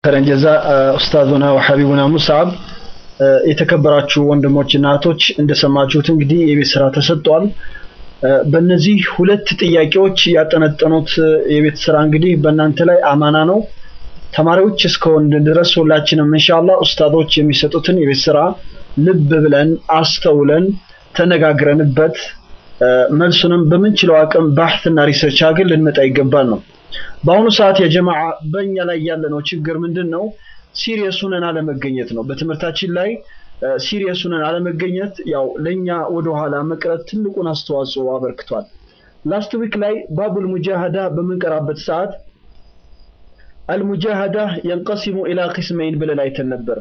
ከረን ጀዛ ኡስታዙና ወሐቢቡና ሙስዓብ የተከበራችሁ ወንድሞችና እህቶች እንደሰማችሁት እንግዲህ የቤት ስራ ተሰጥቷል። በእነዚህ ሁለት ጥያቄዎች ያጠነጠኑት የቤት ስራ እንግዲህ በእናንተ ላይ አማና ነው። ተማሪዎች እስከሆን ድረስ ሁላችንም ኢንሻአላህ ኡስታዞች የሚሰጡትን የቤት ስራ ልብ ብለን አስተውለን ተነጋግረንበት መልሱንም በምንችለው አቅም ባህትና ሪሰርች አድርገን ልንመጣ ይገባል ነው። በአሁኑ ሰዓት የጀማዓ በእኛ ላይ ያለነው ችግር ምንድን ነው? ሲሪየስ ሆነን አለመገኘት ነው። በትምህርታችን ላይ ሲሪየስ ሆነን አለመገኘት ያው ለእኛ ወደኋላ መቅረት ትልቁን አስተዋጽኦ አበርክቷል። ላስት ዊክ ላይ ባቡል ሙጃሃዳ በምንቀራበት ሰዓት አልሙጃሃዳ የንቀሲሙ ኢላ ቂስመይን ብለን አይተን ነበር።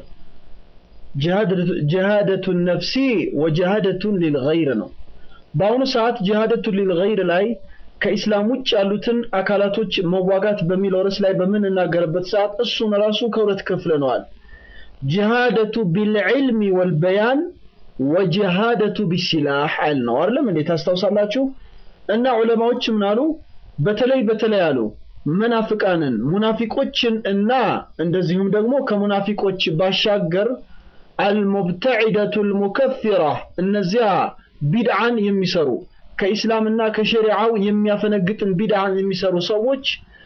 ጅሃደቱን ነፍሲ ወጅሃደቱን ሊልገይር ነው። በአሁኑ ሰዓት ጅሃደቱን ሊልገይር ላይ ከኢስላም ውጭ ያሉትን አካላቶች መዋጋት በሚለው ርዕስ ላይ በምንናገርበት ሰዓት እሱን ራሱ ከሁለት ከፍለነዋል። ጅሃደቱ ቢልዕልሚ ወልበያን ወጅሃደቱ ቢሲላህ አል ነው አይደለም እንዴ? ታስታውሳላችሁ? እና ዑለማዎች ምን አሉ? በተለይ በተለይ አሉ መናፍቃንን ሙናፊቆችን እና እንደዚሁም ደግሞ ከሙናፊቆች ባሻገር አልሙብተዒደቱ ልሙከፊራ እነዚያ ቢድዓን የሚሰሩ ከኢስላምና ከሸሪዓው የሚያፈነግጥን ቢድዓን የሚሰሩ ሰዎች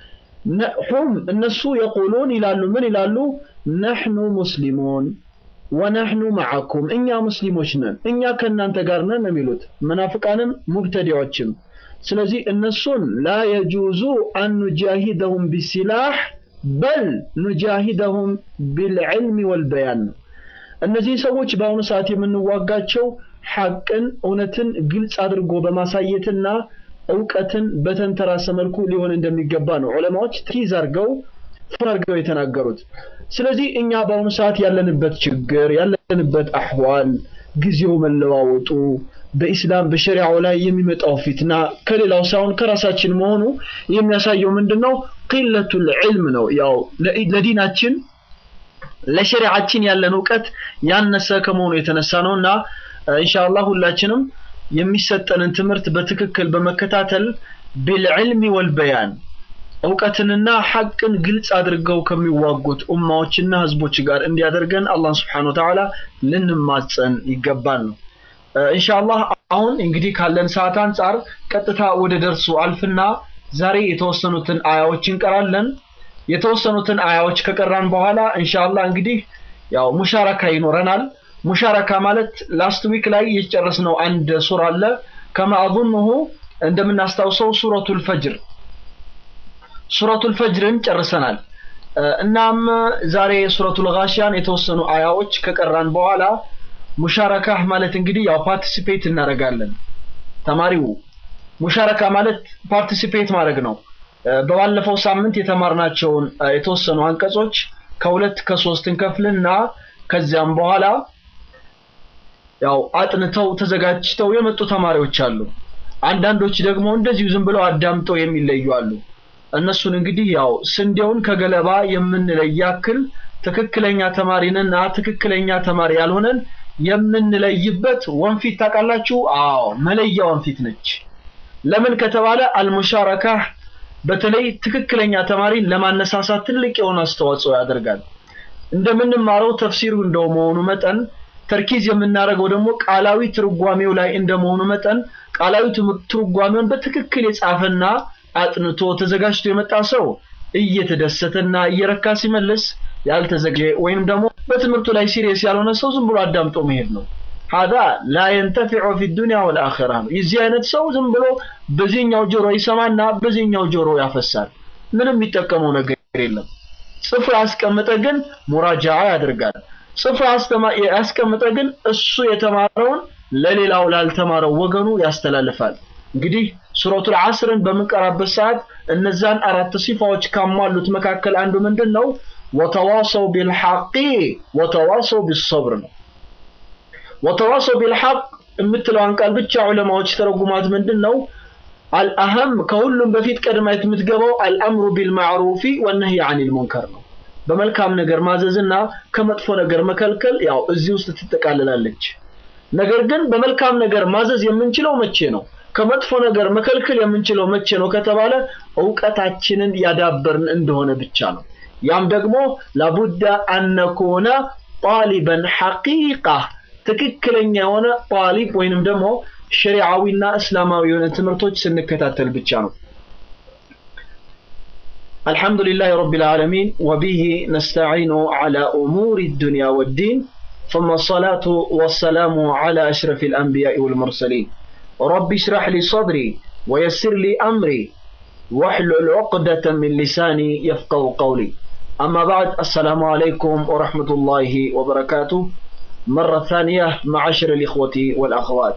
ሁም እነሱ የቁሉን ይላሉ ምን ይላሉ ነሕኑ ሙስሊሙን ወነሕኑ መዓኩም እኛ ሙስሊሞች ነን እኛ ከእናንተ ጋር ነን የሚሉት መናፍቃንም ሙብተዲዎችም ስለዚህ እነሱን ላ የጁዙ አን ኑጃሂደሁም ቢሲላህ በል ኑጃሂደሁም ቢልዕልሚ ወልበያን ነው እነዚህ ሰዎች በአሁኑ ሰዓት የምንዋጋቸው ሐቅን እውነትን ግልጽ አድርጎ በማሳየትና እውቀትን በተንተራሰ መልኩ ሊሆን እንደሚገባ ነው ዑለማዎች ትይዝ አድርገው ፍር አድርገው የተናገሩት። ስለዚህ እኛ በአሁኑ ሰዓት ያለንበት ችግር ያለንበት አህዋል ጊዜው መለዋወጡ በኢስላም በሸሪዓው ላይ የሚመጣው ፊትና ከሌላው ሳይሆን ከራሳችን መሆኑ የሚያሳየው ምንድን ነው? ቂለቱል ዒልም ነው። ያው ለዲናችን ለሸሪዓችን ያለን እውቀት ያነሰ ከመሆኑ የተነሳ ነው እና ኢንሻአላህ ሁላችንም የሚሰጠንን ትምህርት በትክክል በመከታተል ቢልዕልሚ ወልበያን እውቀትንና ሐቅን ግልጽ አድርገው ከሚዋጉት ኡማዎችና ህዝቦች ጋር እንዲያደርገን አላህን ስብሓነ ወተዓላ ልንማጸን ይገባል ነው። ኢንሻአላህ አሁን እንግዲህ ካለን ሰዓት አንጻር ቀጥታ ወደ ደርሱ አልፍና ዛሬ የተወሰኑትን አያዎች እንቀራለን። የተወሰኑትን አያዎች ከቀራን በኋላ ኢንሻአላህ እንግዲህ ያው ሙሻረካ ይኖረናል። ሙሻረካ ማለት ላስት ዊክ ላይ የጨረስነው አንድ ሱራ አለ ከማ አظنه እንደምናስታውሰው ሱረቱል ፈጅር ሱረቱል ፈጅርን ጨርሰናል። እናም ዛሬ ሱረቱል ጋሺያን የተወሰኑ አያዎች ከቀራን በኋላ ሙሻረካ ማለት እንግዲህ ያው ፓርቲሲፔት እናደርጋለን። ተማሪው ሙሻረካ ማለት ፓርቲሲፔት ማድረግ ነው። በባለፈው ሳምንት የተማርናቸውን የተወሰኑ አንቀጾች ከሁለት ከሶስት እንከፍልና ከዚያም በኋላ ያው አጥንተው ተዘጋጅተው የመጡ ተማሪዎች አሉ። አንዳንዶች ደግሞ እንደዚሁ ዝም ብለው አዳምጠው የሚለዩ አሉ። እነሱን እንግዲህ ያው ስንዴውን ከገለባ የምንለይ ያክል ትክክለኛ ተማሪንና ትክክለኛ ተማሪ ያልሆነን የምንለይበት ወንፊት ታውቃላችሁ? አዎ መለያ ወንፊት ነች። ለምን ከተባለ አልሙሻረካ በተለይ ትክክለኛ ተማሪን ለማነሳሳት ትልቅ የሆነ አስተዋጽኦ ያደርጋል። እንደምንማረው ተፍሲሩ እንደመሆኑ መጠን ተርኪዝ የምናደርገው ደግሞ ቃላዊ ትርጓሜው ላይ እንደመሆኑ መጠን ቃላዊ ትርጓሜውን በትክክል የጻፈና አጥንቶ ተዘጋጅቶ የመጣ ሰው እየተደሰተና እየረካ ሲመልስ ያልተዘጋጀ ወይም ደግሞ በትምህርቱ ላይ ሲሪየስ ያልሆነ ሰው ዝም ብሎ አዳምጦ መሄድ ነው። ሀዛ ላ የንተፊዑ ፊ ዱንያ ወልአኺራ ነው። የዚህ አይነት ሰው ዝም ብሎ በዚህኛው ጆሮ ይሰማና በዚህኛው ጆሮ ያፈሳል። ምንም የሚጠቀመው ነገር የለም። ጽፎ ያስቀመጠ ግን ሙራጃዓ ያደርጋል። ጽፎ ያስቀመጠ ግን እሱ የተማረውን ለሌላው ላልተማረው ወገኑ ያስተላልፋል። እንግዲህ ሱረቱል ዐስርን በምንቀራበት ሰዓት እነዛን አራት ሲፋዎች ካሟሉት መካከል አንዱ ምንድን ነው? ወተዋሰው ቢልሐቂ ወተዋሰው ቢሰብር ነው። ወተዋሰው ቢልሐቅ የምትለዋን ቃል ብቻ ዑለማዎች ተረጉማት ምንድን ነው? አልአህም ከሁሉም በፊት ቀድማ የምትገባው አልአምሩ ቢልማዕሩፊ ወነህይ አኒል ሙንከር ነው። በመልካም ነገር ማዘዝና ከመጥፎ ነገር መከልከል ያው እዚህ ውስጥ ትጠቃልላለች። ነገር ግን በመልካም ነገር ማዘዝ የምንችለው መቼ ነው? ከመጥፎ ነገር መከልከል የምንችለው መቼ ነው ከተባለ እውቀታችንን ያዳበርን እንደሆነ ብቻ ነው። ያም ደግሞ ላቡደ አነኩነ ጣሊበን ሐቂቃ ትክክለኛ የሆነ ጣሊብ ወይንም ደግሞ ሸሪዓዊና እስላማዊ የሆነ ትምህርቶች ስንከታተል ብቻ ነው። الحمد لله رب العالمين وبه نستعين على أمور الدنيا والدين ثم الصلاة والسلام على أشرف الأنبياء والمرسلين رب اشرح لي صدري ويسر لي أمري واحلل عقدة من لساني يفقه قولي أما بعد السلام عليكم ورحمة الله وبركاته مرة ثانية معاشر الإخوة والأخوات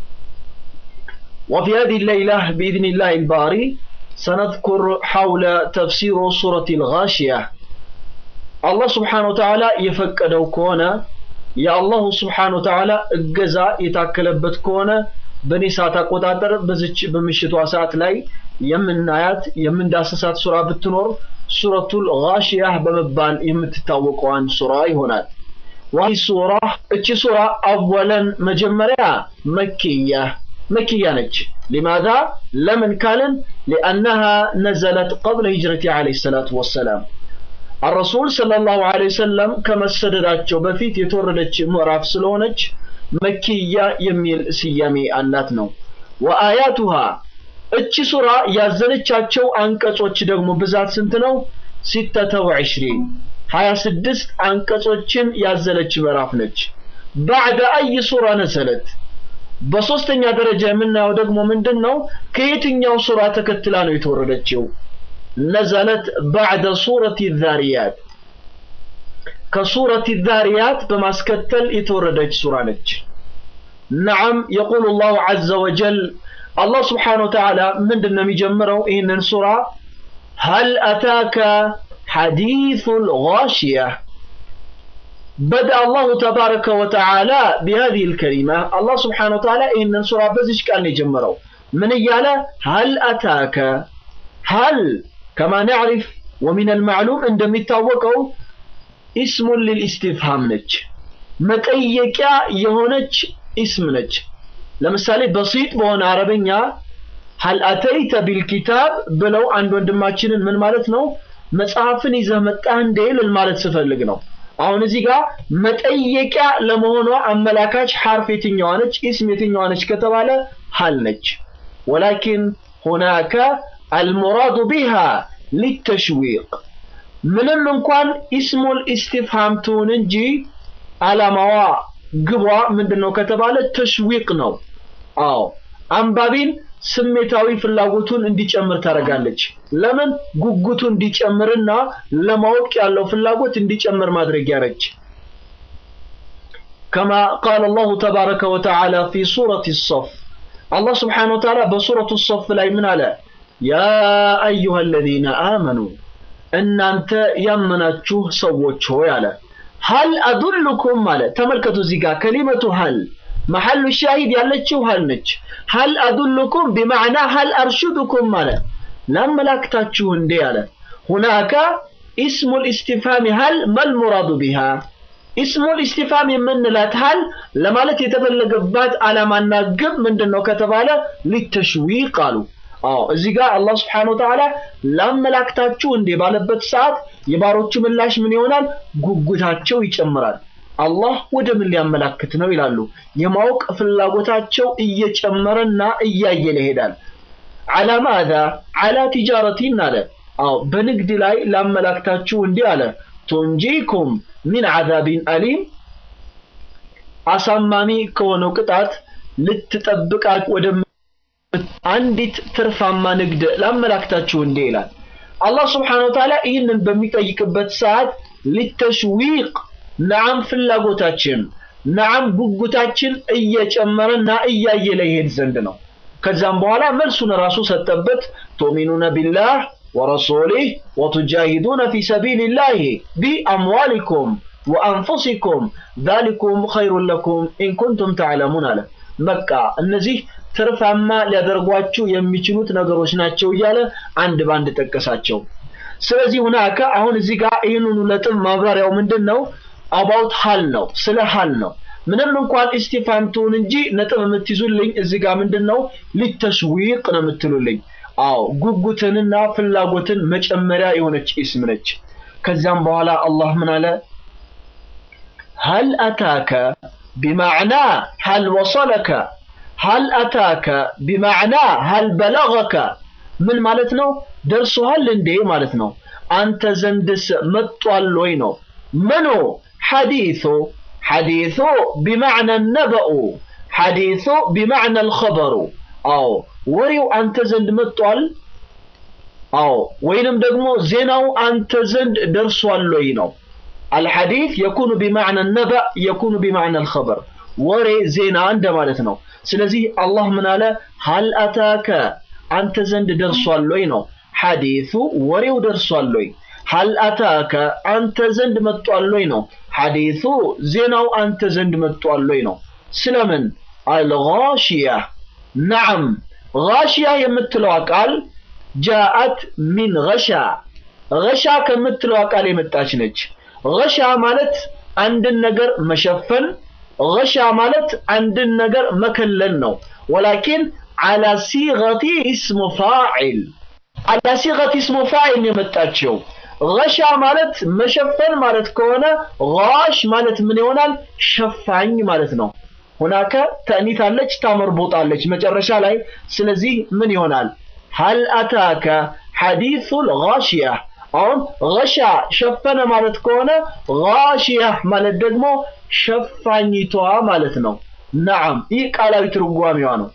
وفي هذه الليلة بإذن الله الباري سنذكر حول تفسير سورة الغاشية الله سبحانه وتعالى يفكدو كونا يا الله سبحانه وتعالى الجزاء يتاكلبت كونا በእኔ ሰዓት አቆጣጠር በዚች በምሽቷ ሰዓት ላይ የምናያት የምንዳሰሳት ሱራ ብትኖር ሱረቱል ጋሺያህ በመባል የምትታወቀዋን ሱራ ይሆናል። ዋይ ሱራ እቺ ሱራ አወለን መጀመሪያ መኪያ መኪያ ነች። ሊማዛ ለምን ካልን ሊአነሃ ነዘለት ቀብለ ሂጅረቲ ዓለይሂ ሰላቱ ወሰላም አረሱል ሰለላሁ ዐለይሂ ወሰለም ከመሰደዳቸው በፊት የተወረደች ምዕራፍ ስለሆነች መኪያ የሚል ስያሜ አላት ነው። ወአያቱሃ እቺ ሱራ ያዘለቻቸው አንቀጾች ደግሞ ብዛት ስንት ነው? ሲተተ ወዕሽሪን ሀያ ስድስት አንቀጾችን ያዘለች ምዕራፍ ነች። ባዕደ አይ ሱራ ነዘለት በሶስተኛ ደረጃ የምናየው ደግሞ ምንድን ነው? ከየትኛው ሱራ ተከትላ ነው የተወረደችው? ነዘለት ባዕደ ሱረት ዛሪያት ከሱረት ዛሪያት በማስከተል የተወረደች ሱራ ነች። ነዓም የቁሉ ላሁ ዐዘ ወጀል አላህ ስብሓነ ወተዓላ ምንድን ነው የሚጀምረው ይህንን ሱራ ሀል አታከ ሐዲሱል ጋሺያ بدأ الله تبارك وتعالى بهذه الكلمة الله سبحانه وتعالى إن سورة بزيش كان يجمره من يالا هل أتاك هل كما نعرف ومن المعلوم عندما يتوقعوا اسم للاستفهام ነች መጠየቂያ የሆነች እስም ነች ለምሳሌ በሲጥ በሆነ አረበኛ ሀል አተይተ ቢልኪታብ ብለው አንድ ወንድማችንን ምን ማለት ነው መጽሐፍን ይዘህ መጣህ እንዴ ልል ማለት ስፈልግ ነው አሁን እዚህ ጋር መጠየቂያ ለመሆኗ አመላካች ሐርፍ የትኛዋ ነች እስም የትኛዋ ነች ከተባለ ሀል ነች ወላኪን ሁናከ አልሙራዱ ቢሃ ሊተሽዊቅ ምንም እንኳን ኢስሙል ኢስቲፍሃም ትሁን እንጂ አላማዋ ግቧ ምንድነው ከተባለ ተሽዊቅ ነው። አዎ አንባቢን ስሜታዊ ፍላጎቱን እንዲጨምር ታደርጋለች። ለምን ጉጉቱ እንዲጨምርና ለማወቅ ያለው ፍላጎት እንዲጨምር ማድረጊያ ነች። كما قال الله تبارك وتعالى في سورة الصف الله سبحانه وتعالى بسورة الصف لا من على يا أيها الذين آمنوا እናንተ ያመናችሁ ሰዎች ሆይ አለ ሀል አዱልኩም አለ ተመልከቱ እዚህ ጋር ከሊመቱ ሀል መሐሉ ሻሂድ ያለችው ሀል ነች ሀል አዱልኩም ቢማዕና ሀል አርሹድኩም አለ ላመላክታችሁ እንዴ አለ ሁናከ ኢስሙ ልእስቲፋም ሀል መልሙራዱ ቢሃ ኢስሙ ልእስቲፋም የምንላት ሀል ለማለት የተፈለገባት ዓላማና ግብ ምንድን ነው ከተባለ ሊተሽዊቅ አሉ አዎ እዚህ ጋር አላህ Subhanahu Wa Ta'ala ላመላክታችሁ እንዴ ባለበት ሰዓት የባሮቹ ምላሽ ምን ይሆናል? ጉጉታቸው ይጨምራል። አላህ ወደ ምን ሊያመላክት ነው ይላሉ። የማወቅ ፍላጎታቸው እየጨመረና እያየለ ይሄዳል። አላ ማዛ አላ ቲጃረቲን አለ። አዎ በንግድ ላይ ላመላክታችሁ እንዲህ አለ። ቱንጂኩም ሚን አዛቢን አሊም አሳማሚ ከሆነው ቅጣት ልትጠብቃ ወደ አንዲት ትርፋማ ንግድ ላመላክታችሁ እንዴ ይላል። አላህ ስብሓነ ወተዓላ ይህንን በሚጠይቅበት ሰዓት ሊተሽዊቅ ነዓም ፍላጎታችን ነዓም ጉጉታችን እየጨመረና እያየለ ይሄድ ዘንድ ነው። ከዛም በኋላ መልሱን ራሱ ሰጠበት። ቱሚኑነ ቢላህ ወረሱሊህ ወቱጃሂዱነ ፊ ሰቢልላህ ቢአምዋሊኩም ወአንፉሲኩም ዛሊኩም ኸይሩን ለኩም ኢን ኩንቱም ተዕለሙን አለ። በቃ እነዚህ ትርፋማ ሊያደርጓችሁ የሚችሉት ነገሮች ናቸው እያለ አንድ ባንድ ጠቀሳቸው። ስለዚህ ሁናከ አሁን እዚህ ጋር ይህንኑ ነጥብ ማብራሪያው ምንድን ነው? አባውት ሀል ነው፣ ስለ ሀል ነው። ምንም እንኳን ኢስቲፋም ትሁን እንጂ ነጥብ የምትይዙልኝ እዚህ ጋር ምንድን ነው? ሊተሽዊቅ ነው የምትሉልኝ። አዎ ጉጉትንና ፍላጎትን መጨመሪያ የሆነች ኢስም ነች። ከዚያም በኋላ አላህ ምን አለ? ሀል አታከ ቢማዕና ሀል ወሰለከ ሀል አታከ ቢማዕና ሀል በለገከ ምን ማለት ነው? ደርሶሃል እንዴ ማለት ነው። አንተ ዘንድስ መጧል ወይ ነው። ምኑ ሐዲሱ ሐዲሱ ቢማዕና ነበኡ ሐዲሱ ቢማዕና አልኸበሩ አዎ ወሬው አንተ ዘንድ መጧል አዎ ወይንም ደግሞ ዜናው አንተ ዘንድ ደርሷል ወይ ነው አልሐዲስ የኩኑ ቢማዕና ነበእ የኩኑ ቢማዕና አልኸበር ወሬ ዜና እንደማለት ነው ስለዚህ አላህ ምን አለ ሀል አታከ አንተ ዘንድ ደርሷል ወይ ነው ሐዲሱ ወሬው ደርሷል ወይ ሀል አታከ አንተ ዘንድ መጧል ወይ ነው ሐዲሱ ዜናው አንተ ዘንድ መጧል ወይ ነው ስለምን አልጋሽያ ነዓም ጋሽያ የምትለዋ ቃል ጃአት ሚን ገሻ ገሻ ከምትለዋ ቃል የመጣች ነች ገሻ ማለት አንድን ነገር መሸፈን ገሻ ማለት አንድን ነገር መከለል ነው ወላኪን አላ ሲገቲ እስሙ ፋዒል አላ ሲገቲ እስሙ ፋዒል የመጣችው ገሻ ማለት መሸፈን ማለት ከሆነ ጋሽ ማለት ምን ይሆናል ሸፋኝ ማለት ነው ሁናከ ተእኒት አለች ታመርቦጣለች መጨረሻ ላይ ስለዚህ ምን ይሆናል ሀል አታከ ሐዲሱል ጋሽያ አሁን ገሻ ሸፈነ ማለት ከሆነ ጋሽያ ማለት ደግሞ ሸፋኝቷ ማለት ነው ነዓም ይህ ቃላዊ ትርጓሜዋ ነው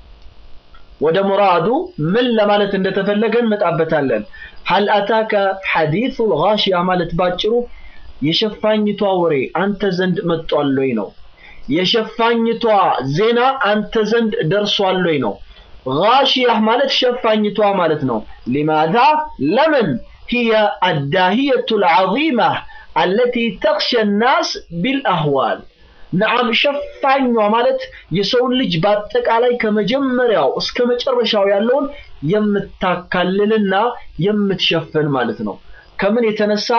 ወደ ሙራዱ ምን ለማለት እንደተፈለገ እንመጣበታለን ሀል አታከ ሐዲሱል ጋሽያ ማለት ባጭሩ የሸፋኝቷ ወሬ አንተ ዘንድ መጥቷል ወይ ነው የሸፋኝቷ ዜና አንተ ዘንድ ደርሷል ወይ ነው ጋሽያ ማለት ሸፋኝቷ ማለት ነው ሊማዛ ለምን هي الداهية العظيمة التي تخشى الناس بالأهوال ነዓም ሸፋኟ ማለት የሰውን ልጅ በአጠቃላይ ከመጀመሪያው እስከ መጨረሻው ያለውን የምታካልልና የምትሸፍን ማለት ነው ከምን የተነሳ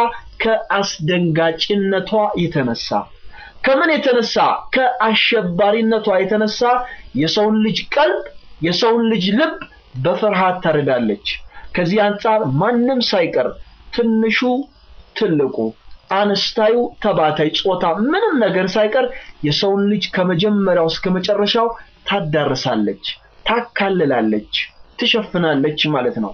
ከአስደንጋጭነቷ የተነሳ ከምን የተነሳ ከአሸባሪነቷ የተነሳ የሰውን ልጅ ቀልብ የሰውን ልጅ ልብ በፍርሃት ታርዳለች ከዚህ አንጻር ማንም ሳይቀር ትንሹ ትልቁ አነስታዩ ተባታይ ጾታ ምንም ነገር ሳይቀር የሰውን ልጅ ከመጀመሪያው እስከ መጨረሻው ታዳርሳለች ታካልላለች ትሸፍናለች ማለት ነው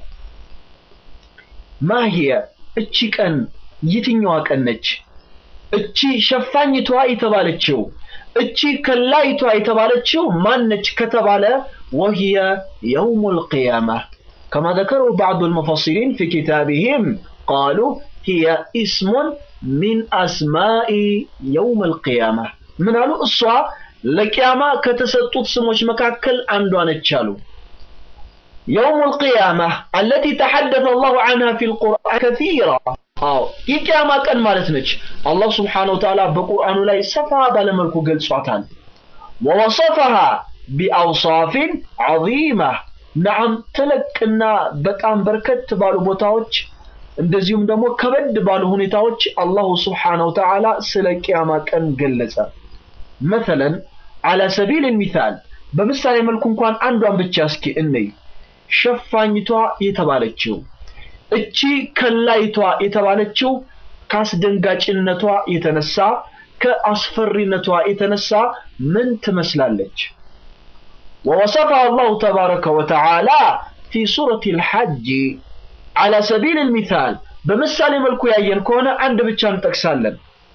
ማህየ እቺ ቀን የትኛዋ ቀን ነች እቺ ሸፋኝቷ የተባለችው እቺ ከላይቷ የተባለችው ማነች ከተባለ ወህየ የውም القيامة كما ذكروا بعض المفسرين في كتابهم قالوا هي اسم من أسماء يوم القيامة من قالوا الصوا لقيامة كتسطوت سموش مكاكل عندوان التشالو يوم القيامة التي تحدث الله عنها في القرآن كثيرا አዎ የቂያማ ቀን ማለት ነች አላህ ስብሓን ወተዓላ በቁርአኑ ላይ ሰፋ ባለመልኩ ገልጿታል ወወሰፈሃ ቢአውሳፊን ዐዚማ ነዓም ተለቅና በጣም በርከት ባሉ ቦታዎች እንደዚሁም ደግሞ ከበድ ባሉ ሁኔታዎች አላሁ ስብሓነ ወተዓላ ስለ ቂያማ ቀን ገለጸ መተለን አላ ሰቢል ሚሳል በምሳሌ መልኩ እንኳን አንዷን ብቻ እስኪ እንይ ሸፋኝቷ የተባለችው እቺ ከላይቷ የተባለችው ከአስደንጋጭነቷ የተነሳ ከአስፈሪነቷ የተነሳ ምን ትመስላለች ووصفها الله تبارك وتعالى في سورة الحج على سبيل المثال بمثال ملكو ياين كونا عند بتشان تكسالن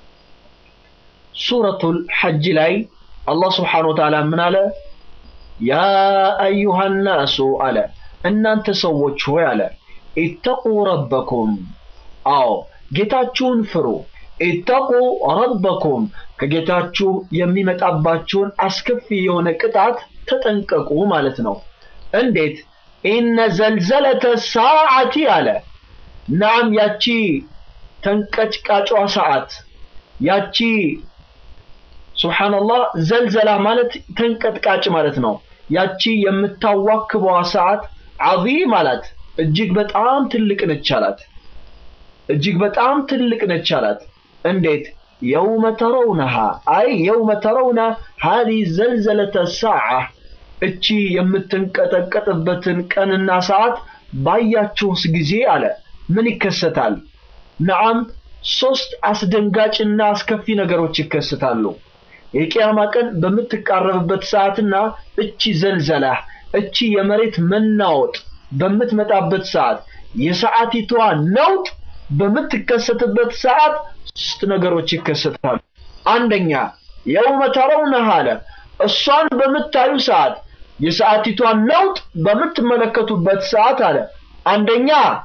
سورة الحج لاي الله سبحانه وتعالى من على يا أيها الناس على أن أنت سوت شوي على ኢተቁ ረበኩም አዎ ጌታችሁን ፍሩ ኢተቁ ረበኩም ከጌታችሁ የሚመጣባችሁን አስከፊ የሆነ ቅጣት ተጠንቀቁ ማለት ነው እንዴት ኢነ ዘልዘለተ ሰዓቲ አለ ናም ያቺ ተንቀጭቃጯ ሰዓት ያቺ ሱብሓነላህ ዘልዘላ ማለት ተንቀጥቃጭ ማለት ነው ያቺ የምታዋክበዋ ሰዓት ዐዚም አላት እጅግ በጣም ትልቅ ነች አላት እጅግ በጣም ትልቅ ነች አላት እንዴት የውመ ተረውነሃ አይ የውመ ተረውነ ሀዚ ዘልዘለተ ሰዓ እቺ የምትንቀጠቀጥበትን ቀንና ሰዓት ባያችሁስ ጊዜ አለ ምን ይከሰታል ነዓም ሶስት አስደንጋጭና አስከፊ ነገሮች ይከሰታሉ። የቂያማ ቀን በምትቃረብበት ሰዓትና እቺ ዘልዘላ እቺ የመሬት መናወጥ በምትመጣበት ሰዓት የሰዓቲቷ ነውጥ በምትከሰትበት ሰዓት ሶስት ነገሮች ይከሰታሉ። አንደኛ የውመ ተረውነሃ አለ እሷን በምታዩ ሰዓት የሰዓቲቷን ነውጥ በምትመለከቱበት ሰዓት አለ አንደኛ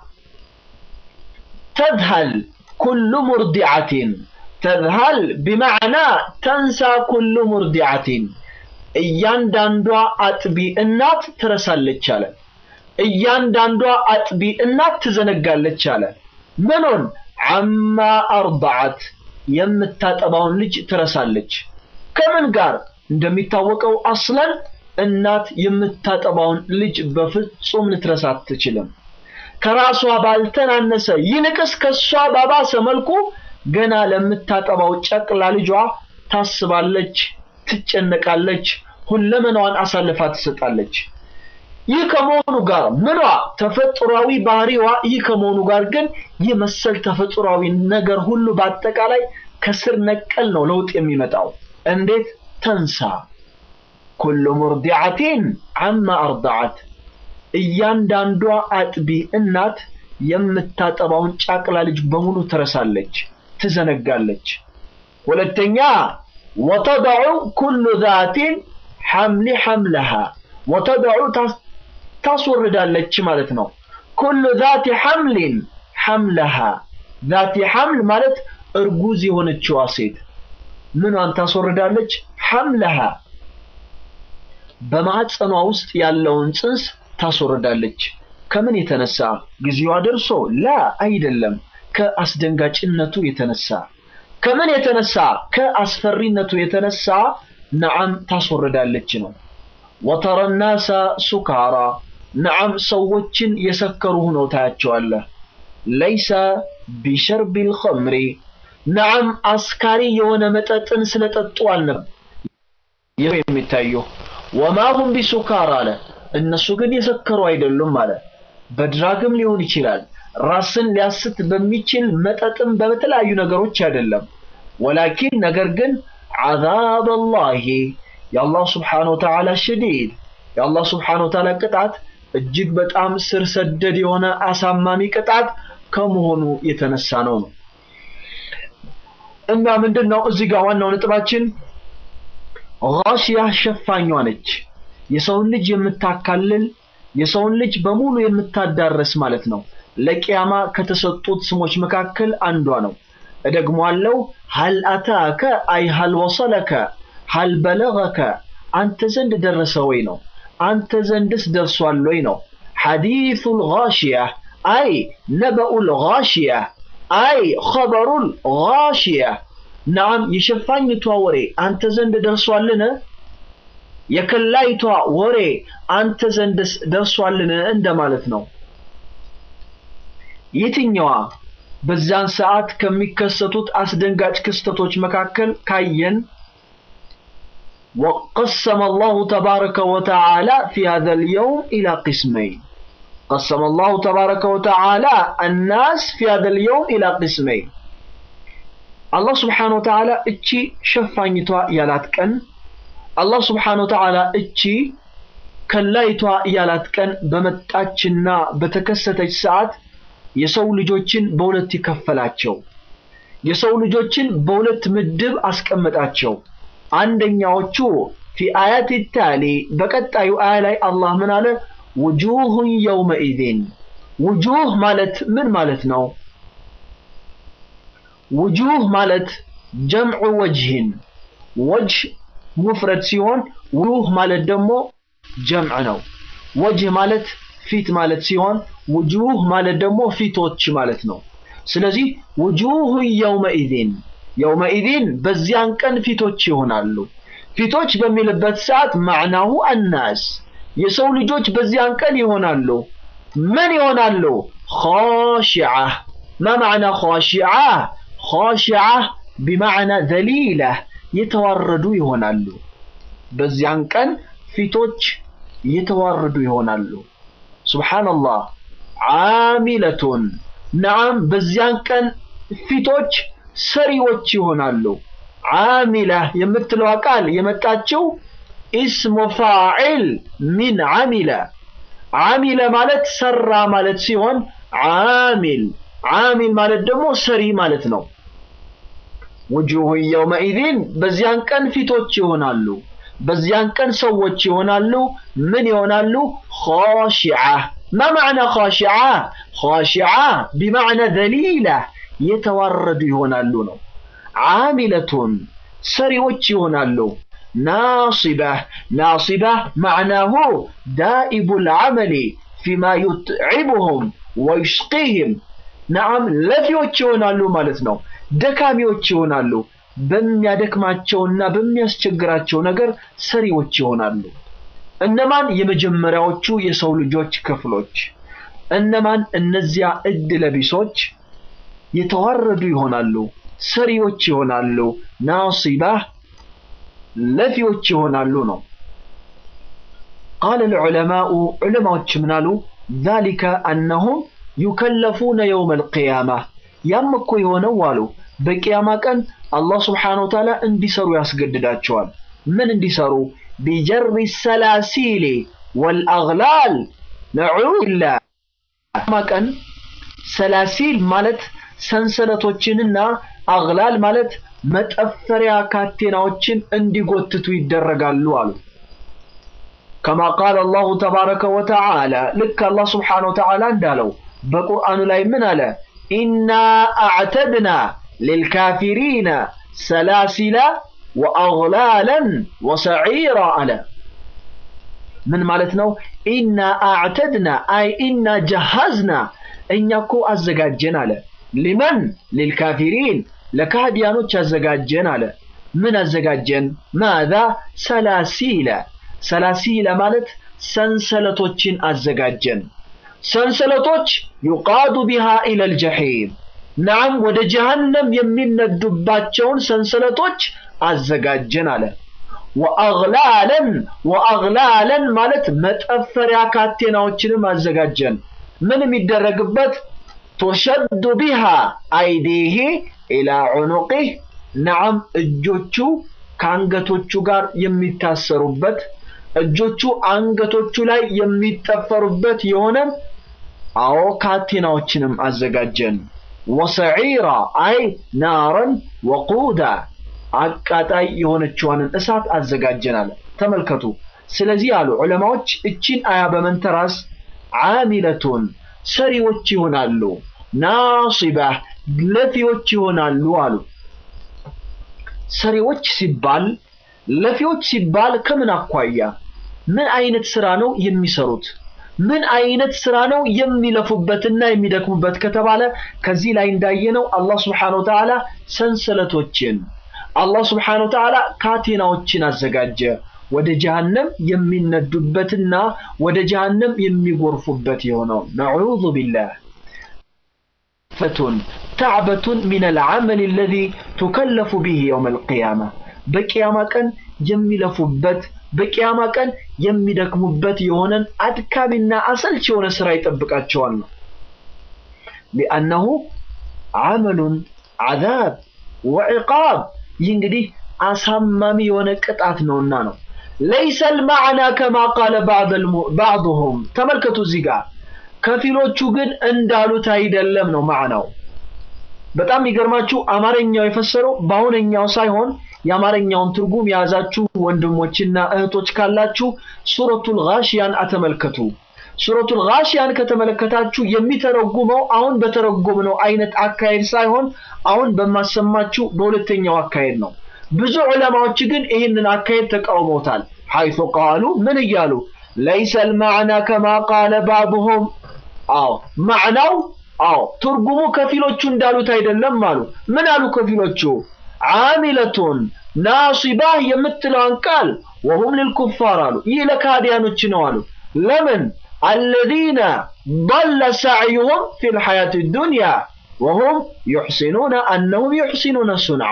ተዝሀል ኩሉ ሙርዲዓቲን ተዝሀል ቢማዕና ተንሳ ኩሉ ሙርዲዓቲን እያንዳንዷ አጥቢ እናት ትረሳለች አለ። እያንዳንዷ አጥቢ እናት ትዘነጋለች አለ። ምኑን አማ አርዳዓት የምታጠባውን ልጅ ትረሳለች። ከምን ጋር እንደሚታወቀው አስለን እናት የምታጠባውን ልጅ በፍጹም ልትረሳ አትችልም። ከራሷ ባልተናነሰ ይልቅስ ከሷ ባባሰ መልኩ ገና ለምታጠባው ጨቅላ ልጇ ታስባለች፣ ትጨነቃለች፣ ሁለመናዋን አሳልፋ ትሰጣለች። ይህ ከመሆኑ ጋር ምኗ ተፈጥሯዊ ባህሪዋ ይህ ከመሆኑ ጋር ግን ይህ መሰል ተፈጥሯዊ ነገር ሁሉ በአጠቃላይ ከስር ነቀል ነው ለውጥ የሚመጣው። እንዴት ተንሳ ኩሉ ሙርዲዓቲን አማ አርዳዓት እያንዳንዷ አጥቢ እናት የምታጠባውን ጫቅላ ልጅ በሙሉ ትረሳለች፣ ትዘነጋለች። ሁለተኛ ወተደዑ ኩሉ ዛቲን ሐምሊ ሐምለሃ ወተደዑ ታስወርዳለች ማለት ነው። ኩሉ ዛቲ ሐምሊን ሐምለሃ ዛቲ ሐምል ማለት እርጉዝ የሆነችዋ ሴት ምኗን ታስወርዳለች? ሐምለሃ በማዕፀኗ ውስጥ ያለውን ጽንስ ታስወርዳለች። ከምን የተነሳ ጊዜዋ ደርሶ? ላ አይደለም፣ ከአስደንጋጭነቱ የተነሳ ከምን የተነሳ? ከአስፈሪነቱ የተነሳ ነዓም ታስወርዳለች ነው። ወተረ ናሳ ሱካራ ነዓም ሰዎችን የሰከሩ ሆነው ታያቸዋለህ። ለይሰ ቢሸርቢል ኸምሪ ነዓም አስካሪ የሆነ መጠጥን ስለጠጡ አልነበር የሚታየው። ወማ ሁም ቢሱካር አለ እነሱ ግን የሰከሩ አይደሉም አለ። በድራግም ሊሆን ይችላል፣ ራስን ሊያስት በሚችል መጠጥም በተለያዩ ነገሮች አይደለም። ወላኪን ነገር ግን ዐዛብ አላሂ የአላህ ስብሓነ ወተዓላ ሸዲድ የአላህ ስብሓነ ወተዓላ ቅጣት እጅግ በጣም ስር ሰደድ የሆነ አሳማሚ ቅጣት ከመሆኑ የተነሳ ነው ነው እና ምንድን ነው እዚህ ጋር ዋናው ነጥባችን ጋሽያ ሸፋኟ ነች። የሰውን ልጅ የምታካልል የሰውን ልጅ በሙሉ የምታዳረስ ማለት ነው። ለቂያማ ከተሰጡት ስሞች መካከል አንዷ ነው። እደግሟለሁ። ሀል አታከ አይ ሀል ወሰለከ ሀል በለገከ አንተ ዘንድ ደረሰ ወይ ነው። አንተ ዘንድስ ደርሷል ወይ ነው። ሐዲሱል ጋሽያ አይ ነበኡል ጋሽያ አይ ኸበሩል ጋሽያ ናም የሸፋኝቷ ወሬ አንተ ዘንድ ደርሷልን? የከላይቷ ወሬ አንተ ዘንድ ደርሷልን እንደማለት ነው። የትኛዋ በዛን ሰዓት ከሚከሰቱት አስደንጋጭ ክስተቶች መካከል ካየን وقسم الله تبارك وتعالى في هذا اليوم إلى قسمين قسم الله تبارك وتعالى الناس في هذا اليوم إلى قسمين الله سبحانه وتعالى اتشي شفانيتوا يالات كن الله سبحانه وتعالى اتشي ከላይቷ ያላት ቀን በመጣችና በተከሰተች ሰዓት የሰው ልጆችን በሁለት ይከፈላቸው። የሰው ልጆችን በሁለት ምድብ አስቀመጣቸው። አንደኛዎቹ ፊ አያት ታሊ በቀጣዩ አያ ላይ አላህ ምን አለ? ውጁሁን የውመኢዚን ውጁህ ማለት ምን ማለት ነው? ውጁህ ማለት ጀምዑ ወጅህን ወጅህ ሙፍረድ ሲሆን ውጁህ ማለት ደግሞ ጀምዕ ነው። ወጅህ ማለት ፊት ማለት ሲሆን ውጁህ ማለት ደግሞ ፊቶች ማለት ነው። ስለዚህ ውጁህ የውመኢዚን የውመኢዚን በዚያን ቀን ፊቶች ይሆናሉ። ፊቶች በሚልበት ሰዓት ማዕናሁ አናስ የሰው ልጆች በዚያን ቀን ይሆናሉ። ምን ይሆናሉ? ኻሺዓ ማ ማዕና ኻሺዓ? ኻሺዓ ቢማዕና ዘሊላ የተዋረዱ ይሆናሉ። በዚያን ቀን ፊቶች የተዋረዱ ይሆናሉ። ሱብሓነላህ ዓሚለቱን ነዓም በዚያን ቀን ፊቶች ሰሪዎች ይሆናሉ። ዓሚላ የምትለዋ ቃል የመጣችው ኢስሙ ፋዒል ሚን ዓሚለ ዓሚለ ማለት ሰራ ማለት ሲሆን ዓሚል ዓሚል ማለት ደግሞ ሰሪ ማለት ነው። ውጁሁ የውመኢዚን በዚያን ቀን ፊቶች ይሆናሉ። በዚያን ቀን ሰዎች ይሆናሉ። ምን ይሆናሉ? ኻሺዓ ማ ማዕና ኻሺዓ? ኻሺዓ ቢማዕና ዘሊላ የተዋረዱ ይሆናሉ ነው። ዓሚለቱን ሰሪዎች ይሆናሉ። ናሲባህ ናሲባህ ማዕናሁ ዳኢቡ ልዓመሊ ፊማ ዩትዒቡሁም ወዩሽቂህም ነዓም ለፊዎች ይሆናሉ ማለት ነው። ደካሚዎች ይሆናሉ። በሚያደክማቸውና በሚያስቸግራቸው ነገር ሰሪዎች ይሆናሉ። እነማን? የመጀመሪያዎቹ የሰው ልጆች ክፍሎች። እነማን? እነዚያ እድ ለቢሶች የተዋረዱ ይሆናሉ፣ ሰሪዎች ይሆናሉ። ናሲባህ ለፊዎች ይሆናሉ ነው። ቃለ ልዑለማኡ ዑለማዎች ምናሉ ዛሊከ አነሁም ዩከለፉነ የውመ ልቅያማ ያም እኮ የሆነው አሉ በቅያማ ቀን አላህ ስብሓነ ወተዓላ እንዲሰሩ ያስገድዳቸዋል። ምን እንዲሰሩ? ቢጀሪ ሰላሲሊ ወልአግላል ነዑላ ቀን ሰላሲል ማለት ሰንሰለቶችንና አግላል ማለት መጠፈሪያ ካቴናዎችን እንዲጎትቱ ይደረጋሉ አሉ። ከማ ቃል አላሁ ተባረከ ወተዓላ ልክ አላህ ስብሓነሁ ወተዓላ እንዳለው በቁርአኑ ላይ ምን አለ? ኢና አዕተድና ሊልካፊሪነ ሰላሲላ ወአግላለን ወሰዒራ አለ። ምን ማለት ነው? ኢና አዕተድና አይ ኢና ጀሃዝና እኛ እኮ አዘጋጀን አለ። ሊመን ሊልካፊሪን ለካህዲያኖች አዘጋጀን አለ። ምን አዘጋጀን? ማዛ ሰላሲለ ሰላሲለ ማለት ሰንሰለቶችን አዘጋጀን። ሰንሰለቶች ዩቃዱ ቢሃ ኢለል ጀሒም ናም ወደ ጀሃነም የሚነዱባቸውን ሰንሰለቶች አዘጋጀን አለ። ወአግላለን ወአግላለን ማለት መጠፈሪያ ካቴናዎችንም አዘጋጀን። ምን የሚደረግበት ቱሸዱ ቢሃ አይዲህ ኢላ ዑኑቂህ ነዓም እጆቹ ከአንገቶቹ ጋር የሚታሰሩበት እጆቹ አንገቶቹ ላይ የሚጠፈሩበት የሆነ አዎ ካቴናዎችንም አዘጋጀን። ወሰዒራ አይ ናረን ወቁዳ አቃጣይ የሆነችዋንን እሳት አዘጋጀን አለ። ተመልከቱ። ስለዚህ አሉ ዑለማዎች እቺን አያ በመንተራስ ዓሚለቱን ሰሪዎች ይሆናሉ፣ ናሲባህ ለፊዎች ይሆናሉ አሉ። ሰሪዎች ሲባል ለፊዎች ሲባል ከምን አኳያ ምን አይነት ስራ ነው የሚሰሩት? ምን አይነት ስራ ነው የሚለፉበትና የሚደክሙበት ከተባለ ከዚህ ላይ እንዳየነው አላህ ስብሓነሁ ወተዓላ ሰንሰለቶችን አላህ ስብሓነሁ ወተዓላ ካቴናዎችን አዘጋጀ ወደ ጀሃነም የሚነዱበትና ወደ ጀሃነም የሚጎርፉበት የሆነው ነዑዙ ቢላህ ፈቱን ተዕበቱን ሚን አልዓመል አለዚ ቱከለፉ ቢሂ የውም አልቅያማ በቅያማ ቀን የሚለፉበት በቅያማ ቀን የሚደክሙበት የሆነን አድካሚና አሰልች የሆነ ስራ ይጠብቃቸዋል ነው። ሊአነሁ ዓመሉን ዓዛብ ወዕቃብ ይህ እንግዲህ አሳማሚ የሆነ ቅጣት ነውና ነው። ለይሰ ልማዕና ከማ ቃለ ባዕዱሁም ተመልከቱ እዚህ ጋር ከፊሎቹ ግን እንዳሉት አይደለም ነው ማዕናው። በጣም የሚገርማችሁ አማርኛው የፈሰረው በአሁነኛው ሳይሆን የአማርኛውን ትርጉም የያዛችሁ ወንድሞችና እህቶች ካላችሁ ሱረቱል ጋሽያን አተመልከቱ። ሱረቱል ጋሽያን ከተመለከታችሁ የሚተረጉመው አሁን በተረጎምነው አይነት አካሄድ ሳይሆን አሁን በማሰማችሁ በሁለተኛው አካሄድ ነው። ብዙ ዑለማዎች ግን ይህንን አካሄድ ተቃውመውታል። ሐይቱ ቃሉ ምን እያሉ ለይሰ ልማዕና ከማ ቃለ ባዕዱሁም አዎ ማዕናው አዎ ትርጉሙ ከፊሎቹ እንዳሉት አይደለም አሉ። ምን አሉ ከፊሎቹ? ዓሚለቱን ናሲባህ የምትለዋን ቃል ወሁም ልልኩፋር አሉ። ይህ ለካዲያኖች ነው አሉ። ለምን አለዚነ ضل ሰዕዩሁም ፊ ልሐያት ዱንያ ወሁም ዩሕሲኑነ አነሁም ዩሕሲኑነ ሱንዓ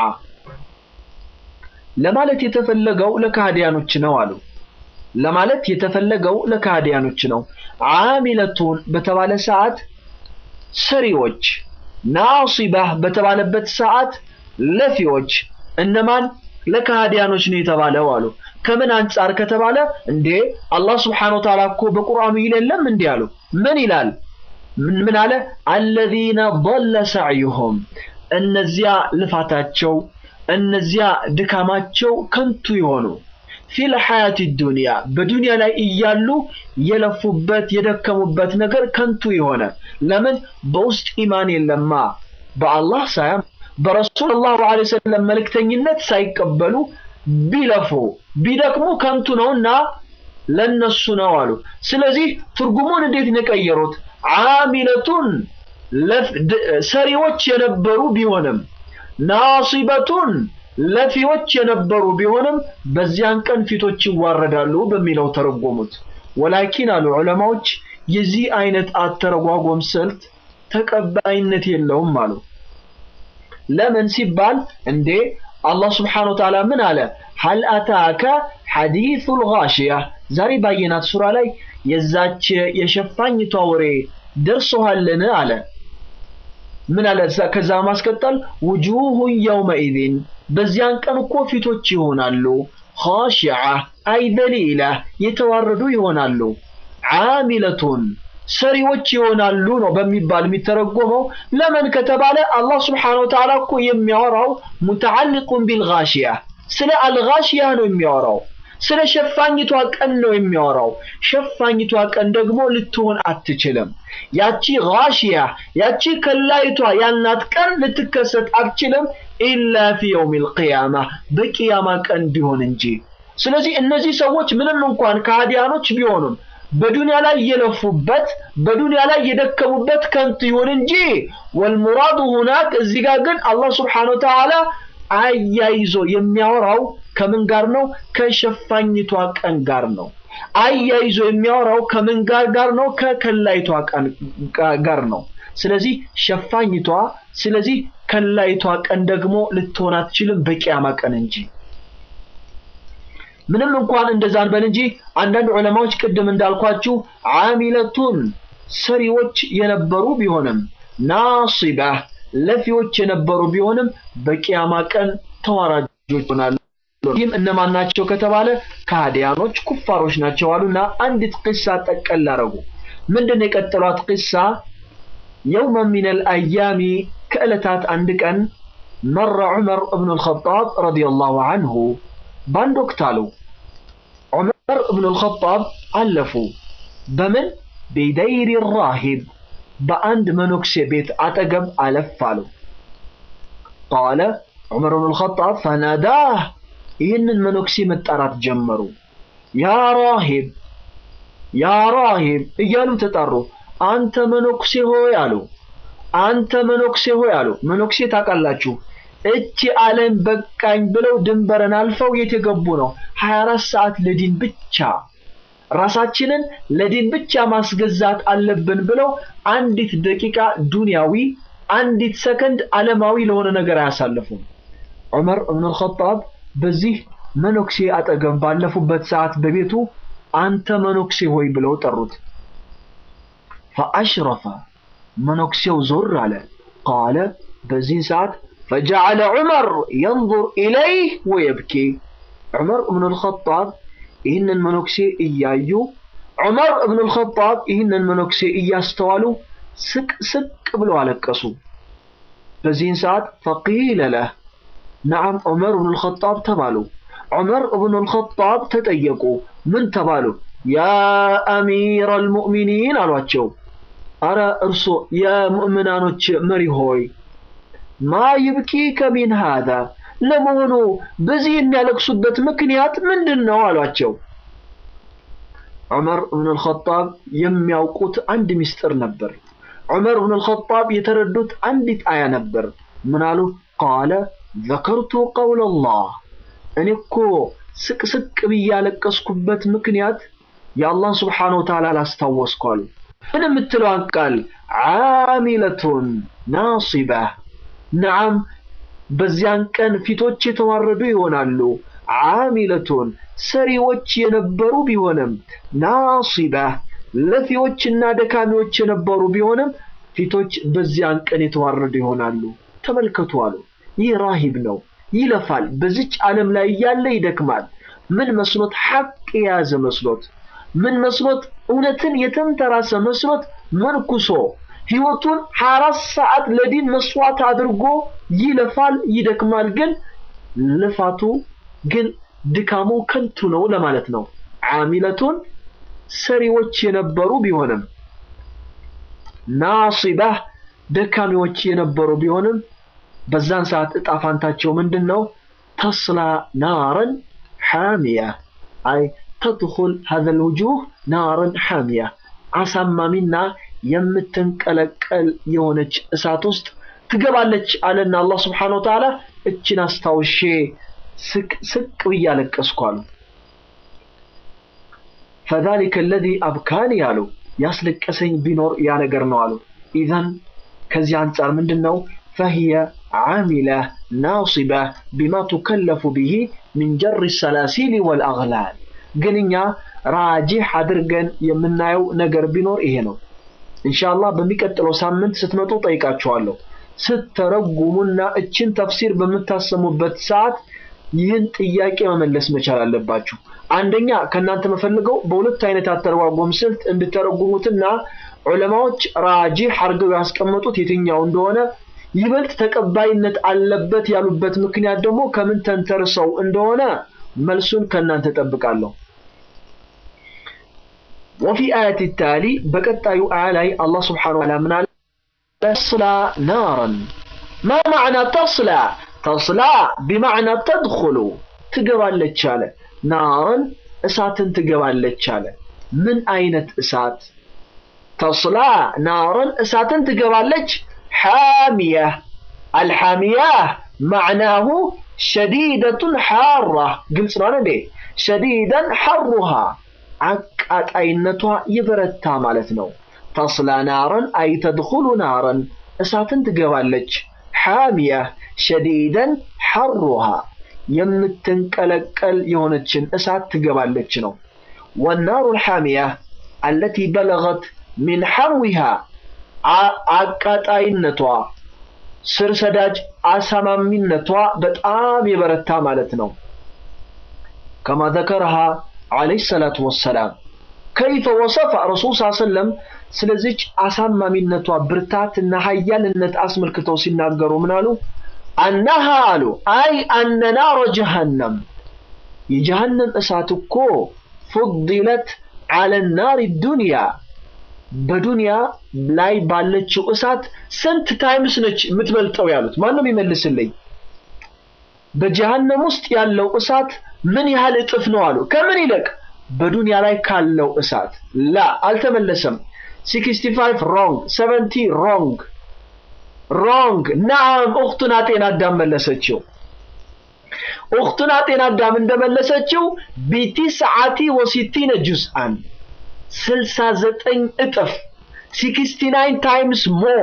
ለማለት የተፈለገው ለካዲያኖች ነው አሉ። ለማለት የተፈለገው ለካዲያኖች ነው። ዓሚለቱን በተባለ ሰዓት ሰሪዎች ናሲባህ በተባለበት ሰዓት ለፊዎች እነማን ለካህዲያኖች ነው የተባለው አሉ። ከምን አንጻር ከተባለ እንዴ አላህ ስብሓነሁ ወተዓላ እኮ በቁርአኑ ይለለም እንዴ አሉ። ምን ይላል? ምን አለ? አለዚነ ضل ሰዕዩሁም እነዚያ ልፋታቸው እነዚያ ድካማቸው ከንቱ የሆኑ ፊል ሐያት ዱንያ በዱንያ ላይ እያሉ የለፉበት የደከሙበት ነገር ከንቱ የሆነ ለምን በውስጥ ኢማን የለማ በአላህ ሳያም በረሱል ሰለላሁ ዐለይሂ ወሰለም መልእክተኝነት ሳይቀበሉ ቢለፉ ቢደክሙ ከንቱ ነውና ለነሱ ነው አሉ። ስለዚህ ትርጉሙን እንዴት ነው የቀየሩት? ዓሚለቱን ሰሪዎች የነበሩ ቢሆንም ናሲበቱን ለፊዎች የነበሩ ቢሆንም በዚያን ቀን ፊቶች ይዋረዳሉ በሚለው ተረጎሙት። ወላኪን አሉ ዑለማዎች የዚህ አይነት አተረጓጎም ስልት ተቀባይነት የለውም አሉ። ለምን ሲባል እንዴ አላህ ስብሓነሁ ወተዓላ ምን አለ? ሀል አታከ ሐዲሱል ጋሺያ ዛሬ ባየናት ሱራ ላይ የዛች የሸፋኝቷ ወሬ ደርሶሃልን አለ። ምን አለ? ከዛ ማስቀጠል ውጁሁ የውመኢዝን በዚያን ቀን እኮ ፊቶች ይሆናሉ ኻሺዓ አይ ደሊላ የተዋረዱ ይሆናሉ ዓሚለቱን ሰሪዎች ይሆናሉ ነው በሚባል የሚተረጎመው። ለምን ከተባለ አላህ ስብሓነሁ ወተዓላ እኮ የሚያወራው ሙተዓልቁን ቢልጋሺያ ስለ አልጋሺያ ነው የሚያወራው። ስለ ሸፋኝቷ ቀን ነው የሚያወራው። ሸፋኝቷ ቀን ደግሞ ልትሆን አትችልም። ያቺ ጋሺያ ያቺ ከላይቷ ያልናት ቀን ልትከሰት አትችልም ኢላ ፊ የውሚል ቂያማ በቂያማ ቀን ቢሆን እንጂ። ስለዚህ እነዚህ ሰዎች ምንም እንኳን ከሃዲያኖች ቢሆኑም በዱንያ ላይ የለፉበት በዱንያ ላይ የደከሙበት ከንቱ ይሁን እንጂ ወልሙራዱ ሁናክ እዚህ ጋር ግን አላህ ስብሓነሁ ወተዓላ አያይዞ የሚያወራው ከምን ጋር ነው? ከሸፋኝቷ ቀን ጋር ነው። አያይዞ የሚያወራው ከምን ጋር ጋር ነው? ከከላይቷ ቀን ጋር ነው። ስለዚህ ሸፋኝቷ፣ ስለዚህ ከላይቷ ቀን ደግሞ ልትሆን አትችልም በቂያማ ቀን እንጂ። ምንም እንኳን እንደዛ እንበል እንጂ አንዳንድ ዑለማዎች ቅድም እንዳልኳችሁ ዓሚለቱን ሰሪዎች የነበሩ ቢሆንም ናሲባ ለፊዎች የነበሩ ቢሆንም በቂያማ ቀን ተዋራጆች ይሆናሉ። ይህም እነማን ናቸው ከተባለ ከሃዲያኖች ኩፋሮች ናቸው አሉና አንዲት ቂሳ ጠቀል አረጉ። ምንድን ነው የቀጠሏት ቂሳ? የውመ ሚነል አያሚ ከዕለታት አንድ ቀን መረ ዑመር እብኑ አልኸጣብ ረዲየላሁ አንሁ በአንድ ወቅት አሉ ዑመር እብኑ አልኸጣብ አለፉ። በምን ቢደይሪ ራሂብ በአንድ መነኩሴ ቤት አጠገብ አለፍ አሉ። ቃለ ዑመር ብኑ አልኸጣብ ፈናዳህ ይህንን መነኩሴ መጣራት ጀመሩ። ያ ራሂብ ያ ራሂብ እያሉ ተጣሩ። አንተ መነኩሴ ሆይ አሉ። አንተ መነኩሴ ሆይ አሉ። መነኩሴ ታውቃላችሁ፣ እቺ ዓለም በቃኝ ብለው ድንበርን አልፈው የት የገቡ ነው? 24 ሰዓት ለዲን ብቻ ራሳችንን ለዲን ብቻ ማስገዛት አለብን ብለው አንዲት ደቂቃ ዱንያዊ አንዲት ሰከንድ ዓለማዊ ለሆነ ነገር አያሳልፉም። ዑመር እብኑ አልኸጣብ በዚህ መነኩሴ አጠገብ ባለፉበት ሰዓት በቤቱ አንተ መነኩሴ ሆይ ብለው ጠሩት። ፈአሽረፈ መነኩሴው ዞር አለ። ቃለ በዚህ ሰዓት ፈጀዐለ ዑመር የንظር ኢለይህ ወየብኪ ዑመር እብኑ አልኸጣብ ይህንን መነኩሴ እያዩ ዑመር እብኑ አልኸጣብ ይህንን መነኩሴ እያስተዋሉ ስቅ ስቅ ብለው አለቀሱ። በዚህን ሰዓት ፈቂለ ለህ ነዓም ዑመር እብኑ አልኸጣብ ተባሉ። ዑመር እብኑ አልኸጣብ ተጠየቁ። ምን ተባሉ? ያ አሚር አልሙእሚኒን አሏቸው። አረ እርሶ የሙእምናኖች መሪ ሆይ ማ ይብኪከ ሚን ሃዛ ለመሆኑ በዚህ የሚያለቅሱበት ምክንያት ምንድን ነው አሏቸው። ዑመር እብኑ አልኸጣብ የሚያውቁት አንድ ምስጢር ነበር። ዑመር እብኑ አልኸጣብ የተረዱት አንዲት አያ ነበር። ምን አሉ? ቃለ ዘከርቱ ቀውለላህ እኔ እኮ ስቅስቅ ብዬ ያለቀስኩበት ምክንያት የአላህ ስብሓነሁ ወተዓላ ላስታወስኩ አሉ። ምን የምትለዋን ቃል ዓሚለቱን ናሲባ ነዓም በዚያን ቀን ፊቶች የተዋረዱ ይሆናሉ። ዓሚለቱን ሰሪዎች የነበሩ ቢሆንም ናሲባ ለፊዎችና ደካሚዎች የነበሩ ቢሆንም ፊቶች በዚያን ቀን የተዋረዱ ይሆናሉ። ተመልከቱ አሉ። ይህ ራሂብ ነው፣ ይለፋል። በዚች ዓለም ላይ እያለ ይደክማል። ምን መስሎት ሐቅ የያዘ መስሎት ምን መስሎት እውነትን የተንተራሰ መስሎት መንኩሶ ህይወቱን 24 ሰዓት ለዲን መስዋዕት አድርጎ ይለፋል፣ ይደክማል። ግን ልፋቱ ግን ድካሙ ከንቱ ነው ለማለት ነው። ዓሚለቱን ሰሪዎች የነበሩ ቢሆንም ናሲባህ ደካሚዎች የነበሩ ቢሆንም በዛን ሰዓት እጣ ፋንታቸው ምንድን ነው? ተስላ ናረን ሓሚያ አይ ተድኹል ሀዘል ውጁህ ናረን ሓሚያ አሳማሚና የምትንቀለቀል የሆነች እሳት ውስጥ ትገባለች አለና አላህ ስብሓነሁ ወተዓላ እችን አስታውሼ ስቅ ስቅ ብዬ አለቀስኩ አሉ። ፈዛሊከ አለዚ አብካኒ አሉ ያስለቀሰኝ ቢኖር ያ ነገር ነው አሉ። ኢዘን ከዚህ አንጻር ምንድን ነው ፈሂየ ዓሚላ ናሲባ ቢማ ቱከለፉ ብሂ ሚን ጀሪ ሰላሲል ወልአግላል። ግን እኛ ራጂሕ አድርገን የምናየው ነገር ቢኖር ይሄ ነው። ኢንሻአላህ በሚቀጥለው ሳምንት ስትመጡ ጠይቃችኋለሁ። ስትተረጉሙና እችን ተፍሲር በምታሰሙበት ሰዓት ይህን ጥያቄ መመለስ መቻል አለባችሁ። አንደኛ ከእናንተ መፈልገው በሁለት አይነት አተረጓጎም ስልት እንድተረጉሙትና ዑለማዎች ራጂህ አድርገው ያስቀመጡት የትኛው እንደሆነ ይበልጥ ተቀባይነት አለበት ያሉበት ምክንያት ደግሞ ከምን ተንተርሰው እንደሆነ መልሱን ከእናንተ ጠብቃለሁ። ወፊ አያት ታሊ በቀጣዩ አያ ላይ አላህ ስብሓነሁ ወተዓላ ምን አለ? ተስላ ናረን ማ ማዕና ተስላ ተስላ ቢማዕና ተድኹሉ ትገባለች አለ። ናረን እሳትን ትገባለች አለ። ምን አይነት እሳት? ተስላ ናረን እሳትን ትገባለች። ሓሚያ አልሓሚያ ማዕናሁ ሸዲደቱን ሓራ ግልጽ ነው እንዴ? ሸዲደን ሐሩሃ አቃጣይነቷ የበረታ ማለት ነው። ተስላ ናረን አይ ተድኹሉ ናረን እሳትን ትገባለች። ሓሚያ ሸዲደን ሐሩሃ የምትንቀለቀል የሆነችን እሳት ትገባለች ነው። ወናሩ ልሓሚያ አለቲ በለገት ሚን ሐዊሃ አቃጣይነቷ ስር ሰዳጅ አሳማሚነቷ በጣም የበረታ ማለት ነው። ከማ ዘከረሃ ዓለይሂ ሰላቱ ወሰላም ከይፈ ወሰፈ ረሱል ስ ሰለም ስለዚች አሳማሚነቷ ብርታትና ሀያልነት አስመልክተው ሲናገሩ ምን አሉ? አነሃ አሉ አይ አነ ናረ ጀሃነም የጀሃነም እሳት እኮ ፉዲለት አለ ናሪ ዱንያ በዱንያ ላይ ባለችው እሳት ስንት ታይምስ ነች የምትበልጠው ያሉት ማንም ይመልስልኝ። በጀሃነም ውስጥ ያለው እሳት ምን ያህል እጥፍ ነው አሉ። ከምን ይልቅ በዱንያ ላይ ካለው እሳት ላ አልተመለሰም። 65 ሮንግ 70 ሮንግ ሮንግ ናም ኡኽቱና ጤና አዳም መለሰችው። ኡኽቱና ጤና አዳም እንደመለሰችው ቢቲስዓቲ ወሲቲነ ጁዝአን 69 እጥፍ 69 ታይምስ ሞር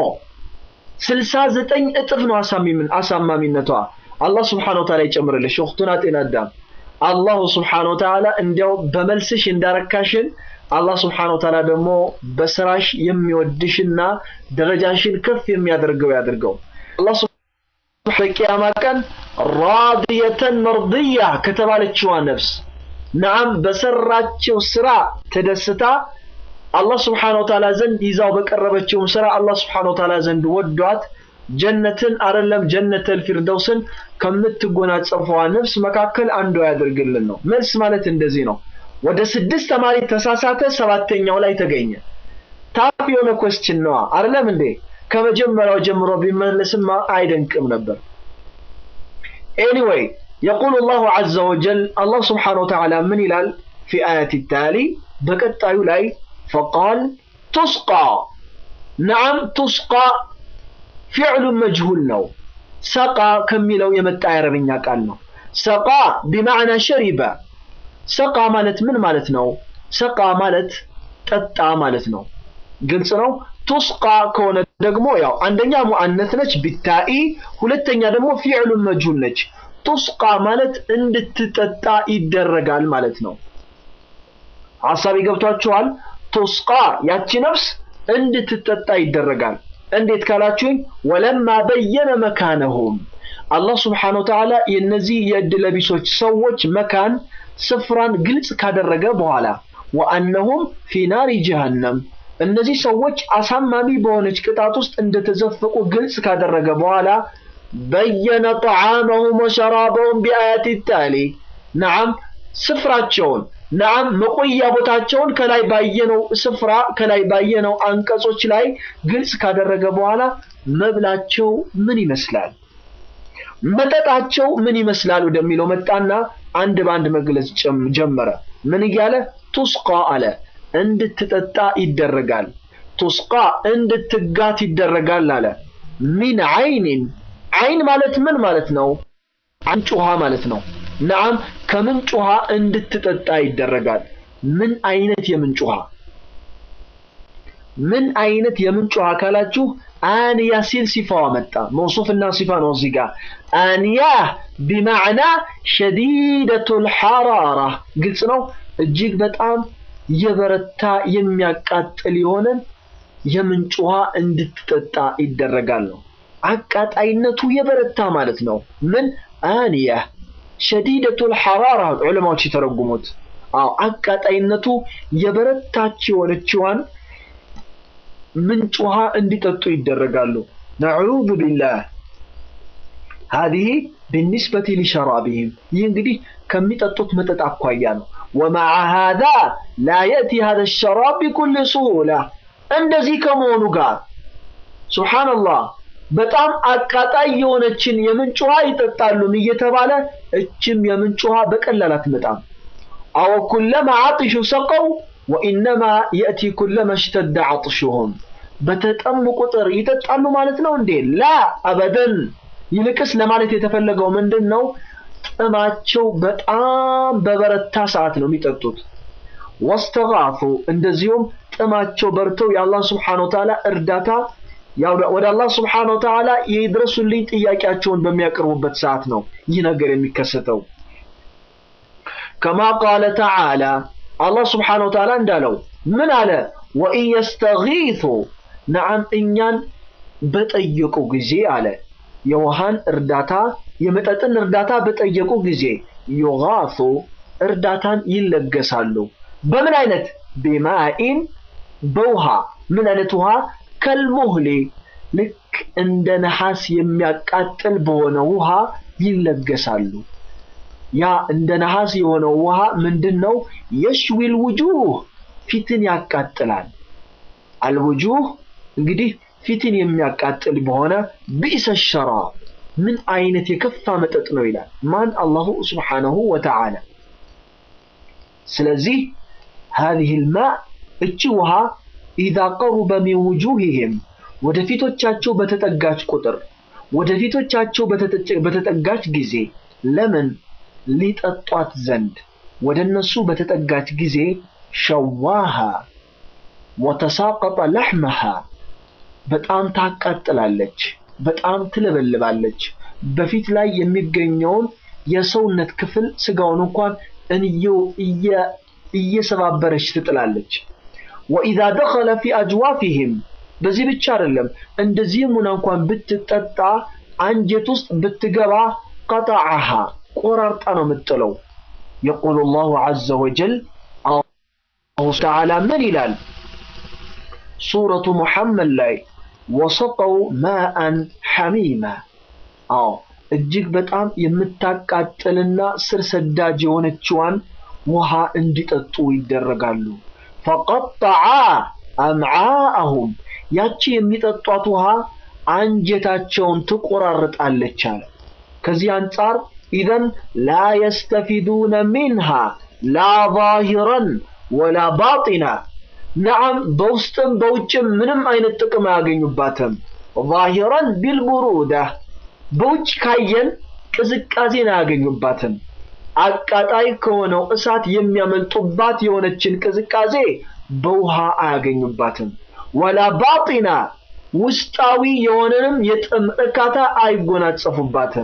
69 እጥፍ ነው አሳማሚነቷ። አላህ ስብሓነሁ ወተዓላ ይጨምርልሽ ኡኽቱና ጤና አዳም። አላሁ ስብሓነሁ ወተዓላ እንዲያው በመልስሽ እንዳረካሽን አላህ ስብሓነሁ ወተዓላ ደግሞ በስራሽ የሚወድሽና ደረጃሽን ከፍ የሚያደርገው ያድርገው። አላህ በቂያማ ቀን ራድየተን መርድያ ከተባለችዋ ነፍስ ነዓም በሰራችው ስራ ተደስታ አላህ ስብሓነሁ ወተዓላ ዘንድ ይዛው በቀረበችውም ስራ አላህ ስብሓነሁ ወተዓላ ዘንድ ወዷት ጀነትን አይደለም ጀነተል ፊርደውስን ከምትጎናጸፈዋ ነፍስ መካከል አንዷ ያደርግልን ነው። መልስ ማለት እንደዚህ ነው። ወደ ስድስት ተማሪ ተሳሳተ፣ ሰባተኛው ላይ ተገኘ። ታፍ የሆነ ኮስችን ነዋ አይደለም እንዴ? ከመጀመሪያው ጀምሮ ቢመለስማ አይደንቅም ነበር። ኤኒዌይ የቁል ላሁ ዐዘ ወጀል አላህ ስብሓነሁ ወተዓላ ምን ይላል? ፊ አያት ታሊ በቀጣዩ ላይ ፈቃል ቱስቃ ነዓም ቱስቃ ፊዕሉ መጅሁል ነው። ሰቃ ከሚለው የመጣ የአረብኛ ቃል ነው። ሰቃ ቢማዕና ሸሪበ ሰቃ ማለት ምን ማለት ነው? ሰቃ ማለት ጠጣ ማለት ነው። ግልጽ ነው። ቱስቃ ከሆነ ደግሞ ያው አንደኛ ሙአነት ነች ቢታኢ፣ ሁለተኛ ደግሞ ፊዕሉን መጅሁል ነች። ቱስቃ ማለት እንድትጠጣ ይደረጋል ማለት ነው። ሐሳብ ገብቷችኋል? ቱስቃ ያቺ ነፍስ እንድትጠጣ ይደረጋል። እንዴት ካላችሁኝ ወለማ በየነ መካነሁም አላህ ስብሓነ ወተዓላ የእነዚህ የዕድለቢሶች ሰዎች መካን ስፍራን ግልጽ ካደረገ በኋላ ወአነሁም ፊ ናሪ ጀሃነም እነዚህ ሰዎች አሳማሚ በሆነች ቅጣት ውስጥ እንደተዘፈቁ ግልጽ ካደረገ በኋላ በየነ ጠዓመሁም ወሸራበሁም ቢአያት ታሊ ነዓም ስፍራቸውን ነዓም መቆያ ቦታቸውን ከላይ ባየነው ስፍራ ከላይ ባየነው አንቀጾች ላይ ግልጽ ካደረገ በኋላ መብላቸው ምን ይመስላል፣ መጠጣቸው ምን ይመስላል ወደሚለው መጣና አንድ በአንድ መግለጽ ጀመረ። ምን እያለ ቱስቃ አለ፣ እንድትጠጣ ይደረጋል። ቱስቃ እንድትጋት ይደረጋል አለ። ሚን አይኒን አይን ማለት ምን ማለት ነው? ምንጭ ውሃ ማለት ነው። ነዓም ከምንጭ ውሃ እንድትጠጣ ይደረጋል። ምን አይነት የምንጭ ውሃ? ምን አይነት የምንጭ ውሃ ካላችሁ አንያ ሲል ሲፋዋ መጣ። መውሱፍና ሲፋ ነው እዚህ ጋር። አንያ ቢማዕና ሸዲደቱል ሐራራ ግልጽ ነው። እጅግ በጣም የበረታ የሚያቃጥል የሆነን የምንጭ ውሃ እንድትጠጣ ይደረጋል ነው። አቃጣይነቱ የበረታ ማለት ነው። ምን አንያ ሸዲደቱል ሐራራ ዑለማዎች የተረጉሙት። አዎ አቃጣይነቱ የበረታች የሆነችዋን ምንጭ ውሃ እንዲጠጡ ይደረጋሉ። ነዑዙ ቢላህ ሀዚህ ብኒስበቲ ሊሸራቢህም ይህ እንግዲህ ከሚጠጡት መጠጥ አኳያ ነው። ወመዓ ሃዛ ላ የእቲ ሃዛ ሸራብ ቢኩል ሱሁላ እንደዚህ ከመሆኑ ጋር ሱብሓነላህ በጣም አቃጣይ የሆነችን የምንጭ ውሃ ይጠጣሉም እየተባለ እችም የምንጭ ውሃ በቀላል አትመጣም። አወ ኩለማ አጥሹ ሰቀው ወኢነማ የእቲ ኩለማ እሽተደ አጥሹሁም በተጠሙ ቁጥር ይጠጣሉ ማለት ነው እንዴ? ላ አበደን። ይልቅስ ለማለት የተፈለገው ምንድን ነው? ጥማቸው በጣም በበረታ ሰዓት ነው የሚጠጡት። ወስተጋፉ እንደዚሁም ጥማቸው በርተው የአላህ ስብሓነሁ ወተዓላ እርዳታ ወደ አላህ ስብሓነሁ ወተዓላ የድረሱልኝ ጥያቄያቸውን በሚያቀርቡበት ሰዓት ነው ይህ ነገር የሚከሰተው። ከማ ቃለ ተዓላ አላህ ስብሓነሁ ወተዓላ እንዳለው ምን አለ? ወኢን የስተጊቱ ነዓም እኛን በጠየቁ ጊዜ አለ የውሃን እርዳታ የመጠጥን እርዳታ በጠየቁ ጊዜ ዩጋቱ እርዳታን ይለገሳሉ። በምን አይነት ቢማኢን በውሃ ምን አይነት ውሃ ከልሙህሊ ልክ እንደ ነሐስ የሚያቃጥል በሆነ ውሃ ይለገሳሉ። ያ እንደ ነሐስ የሆነው ውሃ ምንድን ነው? የሽዊል ውጁህ ፊትን ያቃጥላል። አልውጁህ እንግዲህ ፊትን የሚያቃጥል በሆነ ቢእሰ ሸራብ ምን አይነት የከፋ መጠጥ ነው ይላል ማን? አላሁ ስብሓነሁ ወተዓላ። ስለዚህ هذه الماء እቺ ውሃ ኢዛ ቀሩበ ሚን ውጁሂህም ወደ ፊቶቻቸው በተጠጋች ቁጥር ወደ ፊቶቻቸው በተጠጋች ጊዜ ለምን ሊጠጧት ዘንድ ወደ እነሱ በተጠጋች ጊዜ ሸዋሃ ወተሳቀጠ ለሕመሃ በጣም ታቃጥላለች፣ በጣም ትለበልባለች። በፊት ላይ የሚገኘውን የሰውነት ክፍል ስጋውን እንኳን እንየው እየሰባበረች ትጥላለች። ወኢዛ ደኸለ ፊ አጅዋፊህም በዚህ ብቻ አይደለም፣ እንደዚህም ሆና እንኳን ብትጠጣ አንጀት ውስጥ ብትገባ ቀጣዓሃ ቆራርጣ ነው የምጥለው። የቁሉ ላሁ ዐዘ ወጀል አላሁ ተዓላ ምን ይላል? ሱረቱ ሙሐመድ ላይ ወሰቀው ማአን ሐሚማ አዎ እጅግ በጣም የምታቃጥልና ስር ሰዳጅ የሆነችዋን ውሃ እንዲጠጡ ይደረጋሉ። ፈቀጠዓ አምዓአሁም ያቺ የሚጠጧት ውሃ አንጀታቸውን ትቆራርጣለች አለ። ከዚህ አንጻር ኢዘን ላ የስተፊዱነ ሚንሃ ላ ዛሂረን ወላ ባጢና ነዓም በውስጥም በውጭም ምንም አይነት ጥቅም አያገኙባትም። ዛሂረን ቢልቡሩዳ በውጭ ካየን ቅዝቃዜን አያገኙባትም። አቃጣይ ከሆነው እሳት የሚያመልጡባት የሆነችን ቅዝቃዜ በውሃ አያገኙባትም። ወላ ባጢና ውስጣዊ የሆነንም የጥም እርካታ አይጎናጸፉባትም።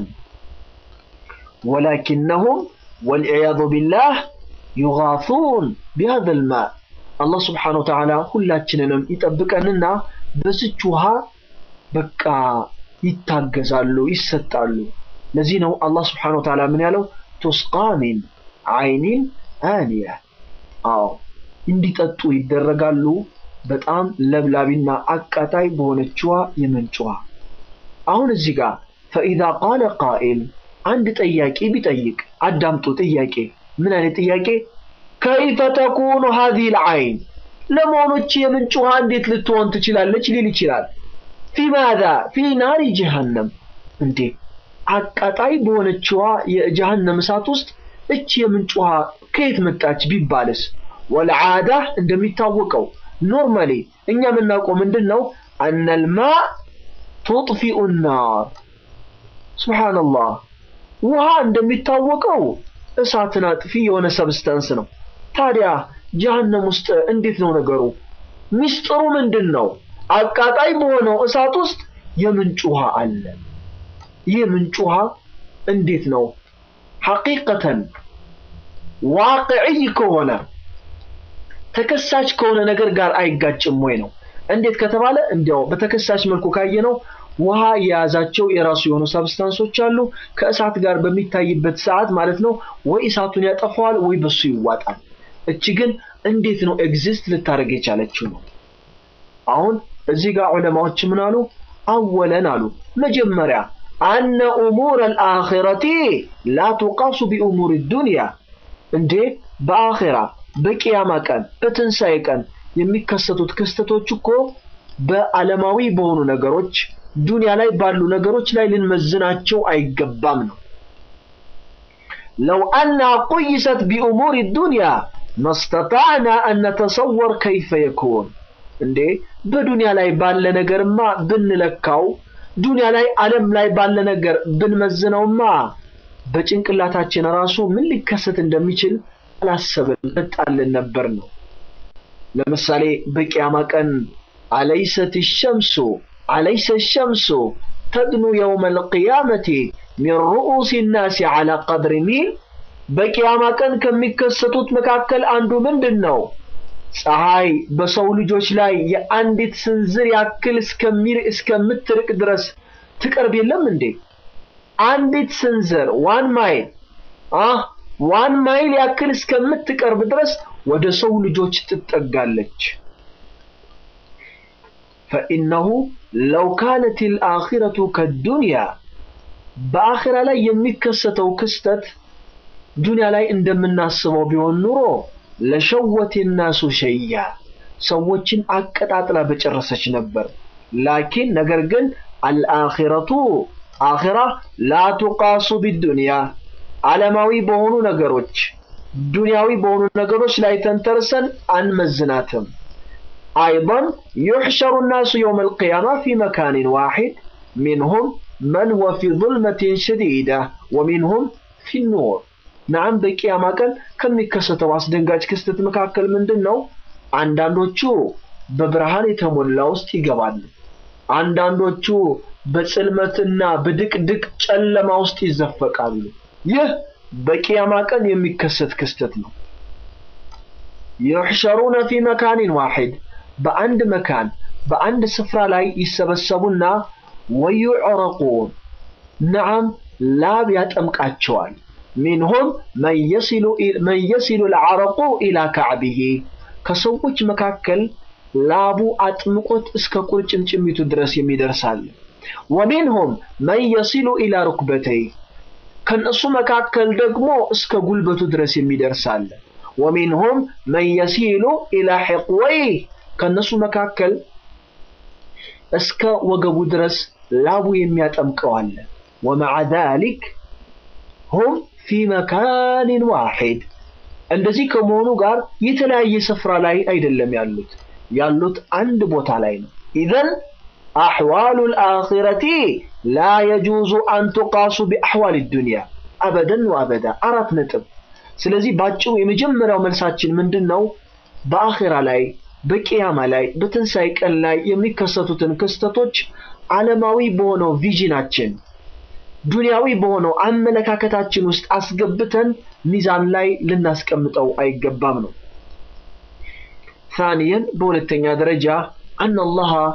ወላኪነሁም ወልዕያዙ ቢላህ ዩጋሱን ቢሃዘል ማ አላህ ስብሓነሁ ወተዓላ ሁላችንንም ይጠብቀንና በስች ውሃ በቃ ይታገዛሉ፣ ይሰጣሉ። ለዚህ ነው አላህ ስብሓነሁ ወተዓላ ምን ያለው ቱስቃ ሚን አይኒን አንያ። አዎ እንዲጠጡ ይደረጋሉ በጣም ለብላቢና አቃጣይ በሆነችዋ የምንጭ ውሃ። አሁን እዚህ ጋር ፈኢዛ ቃለ ቃኢል አንድ ጠያቂ ቢጠይቅ አዳምጡ። ጥያቄ ምን አይነት ጥያቄ? ከይፈ ተኩኑ ሀዚሂል አይን ለመሆኖች የምንጭ ውሃ እንዴት ልትሆን ትችላለች ሊል ይችላል። ፊ ማዛ ፊ ናሪ ጀሃነም እንዴ አቃጣይ በሆነችዋ የጀሃነም እሳት ውስጥ እች የምንጭ ውሃ ከየት መጣች ቢባልስ? ወልዓዳ እንደሚታወቀው ኖርማሊ እኛ የምናውቀው ምንድን ነው? አነልማ ቱጥፊኡ ናር። ሱብሓነላህ ውሃ እንደሚታወቀው እሳትን አጥፊ የሆነ ሰብስተንስ ነው። ታዲያ ጀሃነም ውስጥ እንዴት ነው ነገሩ? ሚስጥሩ ምንድን ነው? አቃጣይ በሆነው እሳት ውስጥ የምንጭ ውሃ አለ። ይህ ምንጭ ውሃ እንዴት ነው ሐቂቀተን ዋቅዕይ ከሆነ ተከሳች ከሆነ ነገር ጋር አይጋጭም ወይ ነው? እንዴት ከተባለ እንዲያው በተከሳች መልኩ ካየነው ውሃ የያዛቸው የራሱ የሆኑ ሰብስታንሶች አሉ። ከእሳት ጋር በሚታይበት ሰዓት ማለት ነው ወይ እሳቱን ያጠፋዋል ወይ በሱ ይዋጣል። እቺ ግን እንዴት ነው ኤግዚስት ልታደርግ የቻለችው ነው። አሁን እዚህ ጋር ዑለማዎች ምን አሉ? አወለን አሉ መጀመሪያ አነ ኡሙር አልአኺረቲ ላ ቱቃሱ ቢኡሙር ዱንያ እንዴ በአኺራ በቂያማ ቀን በትንሣኤ ቀን የሚከሰቱት ክስተቶች እኮ በዓለማዊ በሆኑ ነገሮች ዱንያ ላይ ባሉ ነገሮች ላይ ልንመዝናቸው አይገባም ነው። ለው አና ቁይሰት ቢኡሙር ዱንያ መስተጣዕና አን ነተሰወር ከይፈ የኩን እንዴ በዱንያ ላይ ባለ ነገርማ ብንለካው ዱንያ ላይ ዓለም ላይ ባለ ነገር ብንመዝነውማ በጭንቅላታችን ራሱ ምን ሊከሰት እንደሚችል አላሰብን መጣልን ነበር ነው። ለምሳሌ በቂያማ ቀን አለይሰት ሸምሱ አለይሰ ሸምሱ ተድኑ የውመ ልቅያመቲ ሚን ሩኡሲ ናሲ ዓላ ቀድሪ ሚል በቂያማ ቀን ከሚከሰቱት መካከል አንዱ ምንድን ነው? ፀሐይ በሰው ልጆች ላይ የአንዲት ስንዝር ያክል እስከሚር እስከምትርቅ ድረስ ትቀርብ የለም እንዴ? አንዲት ስንዝር ዋን ማይል አህ ዋን ማይል ያክል እስከምትቀርብ ድረስ ወደ ሰው ልጆች ትጠጋለች። ፈኢነሁ ለው ካነት ልአኺረቱ ከዱንያ በአኺራ ላይ የሚከሰተው ክስተት ዱንያ ላይ እንደምናስበው ቢሆን ኑሮ ለሸወት ናሱ ሸያ ሰዎችን አቀጣጥላ በጨረሰች ነበር። ላኪን ነገር ግን አልአኺረቱ አኺራ ላ ቱቃሱ ቢዱንያ ዓለማዊ በሆኑ ነገሮች ዱንያዊ በሆኑ ነገሮች ላይ ተንተርሰን አንመዝናትም። አይضን ዩሕሸሩ ናሱ የውም አልቅያማ ፊ መካንን ዋሒድ ሚንሁም መን ሁወ ፊ ظልመትን ሸዲዳ ወሚንሁም ፊ ኑር ናም በቂያማ ቀን ከሚከሰተው አስደንጋጭ ክስተት መካከል ምንድን ነው? አንዳንዶቹ በብርሃን የተሞላ ውስጥ ይገባሉ። አንዳንዶቹ በጽልመትና በድቅድቅ ጨለማ ውስጥ ይዘፈቃሉ። ይህ በቂያማ ቀን የሚከሰት ክስተት ነው። ዩሕሸሩነ ፊ መካኒን ዋሒድ በአንድ መካን በአንድ ስፍራ ላይ ይሰበሰቡና ወዩዕረቁን ነዓም ላብ ያጠምቃቸዋል። ሚንሁም መን የሲሉ ልዓረቁ ኢላ ካዕቢሂ ከሰዎች መካከል ላቡ አጥምቆት እስከ ቁርጭምጭሚቱ ድረስ የሚደርሳል። ወሚንሁም መን የሲሉ ኢላ ሩክበተይ ከነሱ መካከል ደግሞ እስከ ጉልበቱ ድረስ የሚደርሳል። ወሚንሁም መን የሲሉ ኢላ ሕቅወይ ከነሱ መካከል እስከ ወገቡ ድረስ ላቡ የሚያጠምቀዋል። ወመዓ ዛሊክ ሁም ፊ መካንን ዋሒድ እንደዚህ ከመሆኑ ጋር የተለያየ ስፍራ ላይ አይደለም ያሉት ያሉት አንድ ቦታ ላይ ነው። ኢዘን አሕዋሉ ልአኺረቲ ላ የጁዙ አን ቱቃሱ ቢአሕዋል ዱንያ አበደን ወአበዳ። አራት ነጥብ። ስለዚህ ባጭሩ የመጀመሪያው መልሳችን ምንድን ነው? በአኺራ ላይ በቅያማ ላይ በትንሣኤ ቀን ላይ የሚከሰቱትን ክስተቶች ዓለማዊ በሆነው ቪዥናችን ዱንያዊ በሆነው አመለካከታችን ውስጥ አስገብተን ሚዛን ላይ ልናስቀምጠው አይገባም ነው። ثانيا በሁለተኛ ደረጃ أن الله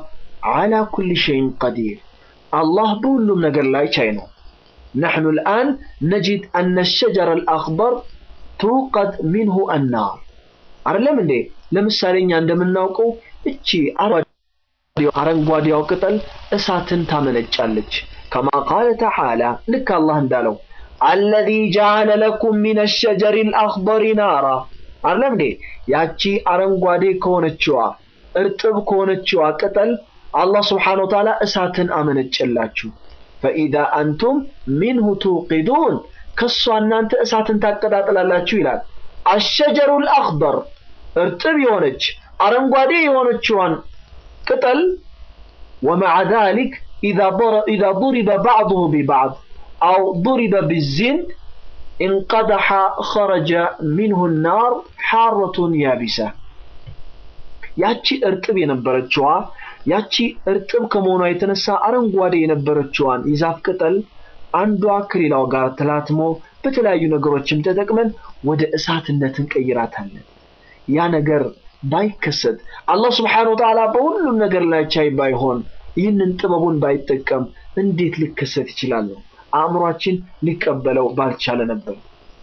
ዓላ ኩል ሸይን ቀዲር አላህ በሁሉም ነገር ላይ ቻይ ነው። ነሕኑ ልአን ነጂድ አነ ሸጀረ ልአክበር ትውቀድ ሚንሁ አናር አይደለም እንዴ? ለምሳሌ እኛ እንደምናውቀው እቺ አረንጓዴው ቅጠል እሳትን ታመነጫለች። ከማ ቃለ ተዓላ ልክ አላህ እንዳለው አለዚ ጀዓለ ለኩም ሚነ ሸጀሪ ልአክበሪ ናራ አይደለም እንዴ? ያቺ አረንጓዴ ከሆነችዋ እርጥብ ከሆነችዋ ቅጠል አላህ ስብሓነሁ ወተዓላ እሳትን አመነጨላችሁ። ፈኢዛ አንቱም ሚንሁ ትውቂዱን ከሷ እናንተ እሳትን ታቀጣጥላላችሁ ይላል። አሸጀሩ ልአክበር እርጥብ የሆነች አረንጓዴ የሆነችዋን ቅጠል ወመዓ ዛሊክ ኢዛ ضሪበ ባዕضሁ ቢባዕድ አው ضሪበ ብዚንድ እንቀደሐ ኸረጀ ሚንሁ ናር ሓረቱን ያቢሰ ያቺ እርጥብ የነበረችዋ ያቺ እርጥብ ከመሆኗ የተነሳ አረንጓዴ የነበረችዋን የዛፍ ቅጠል አንዷ ከሌላው ጋር ተላትሞ በተለያዩ ነገሮችም ተጠቅመን ወደ እሳትነት እንቀይራታለን። ያ ነገር ባይከሰት አላህ ስብሓነሁ ወተዓላ በሁሉም ነገር ላይ ቻይ ባይሆን ይህንን ጥበቡን ባይጠቀም እንዴት ሊከሰት ይችላል? አእምሯችን ሊቀበለው ባልቻለ ነበር።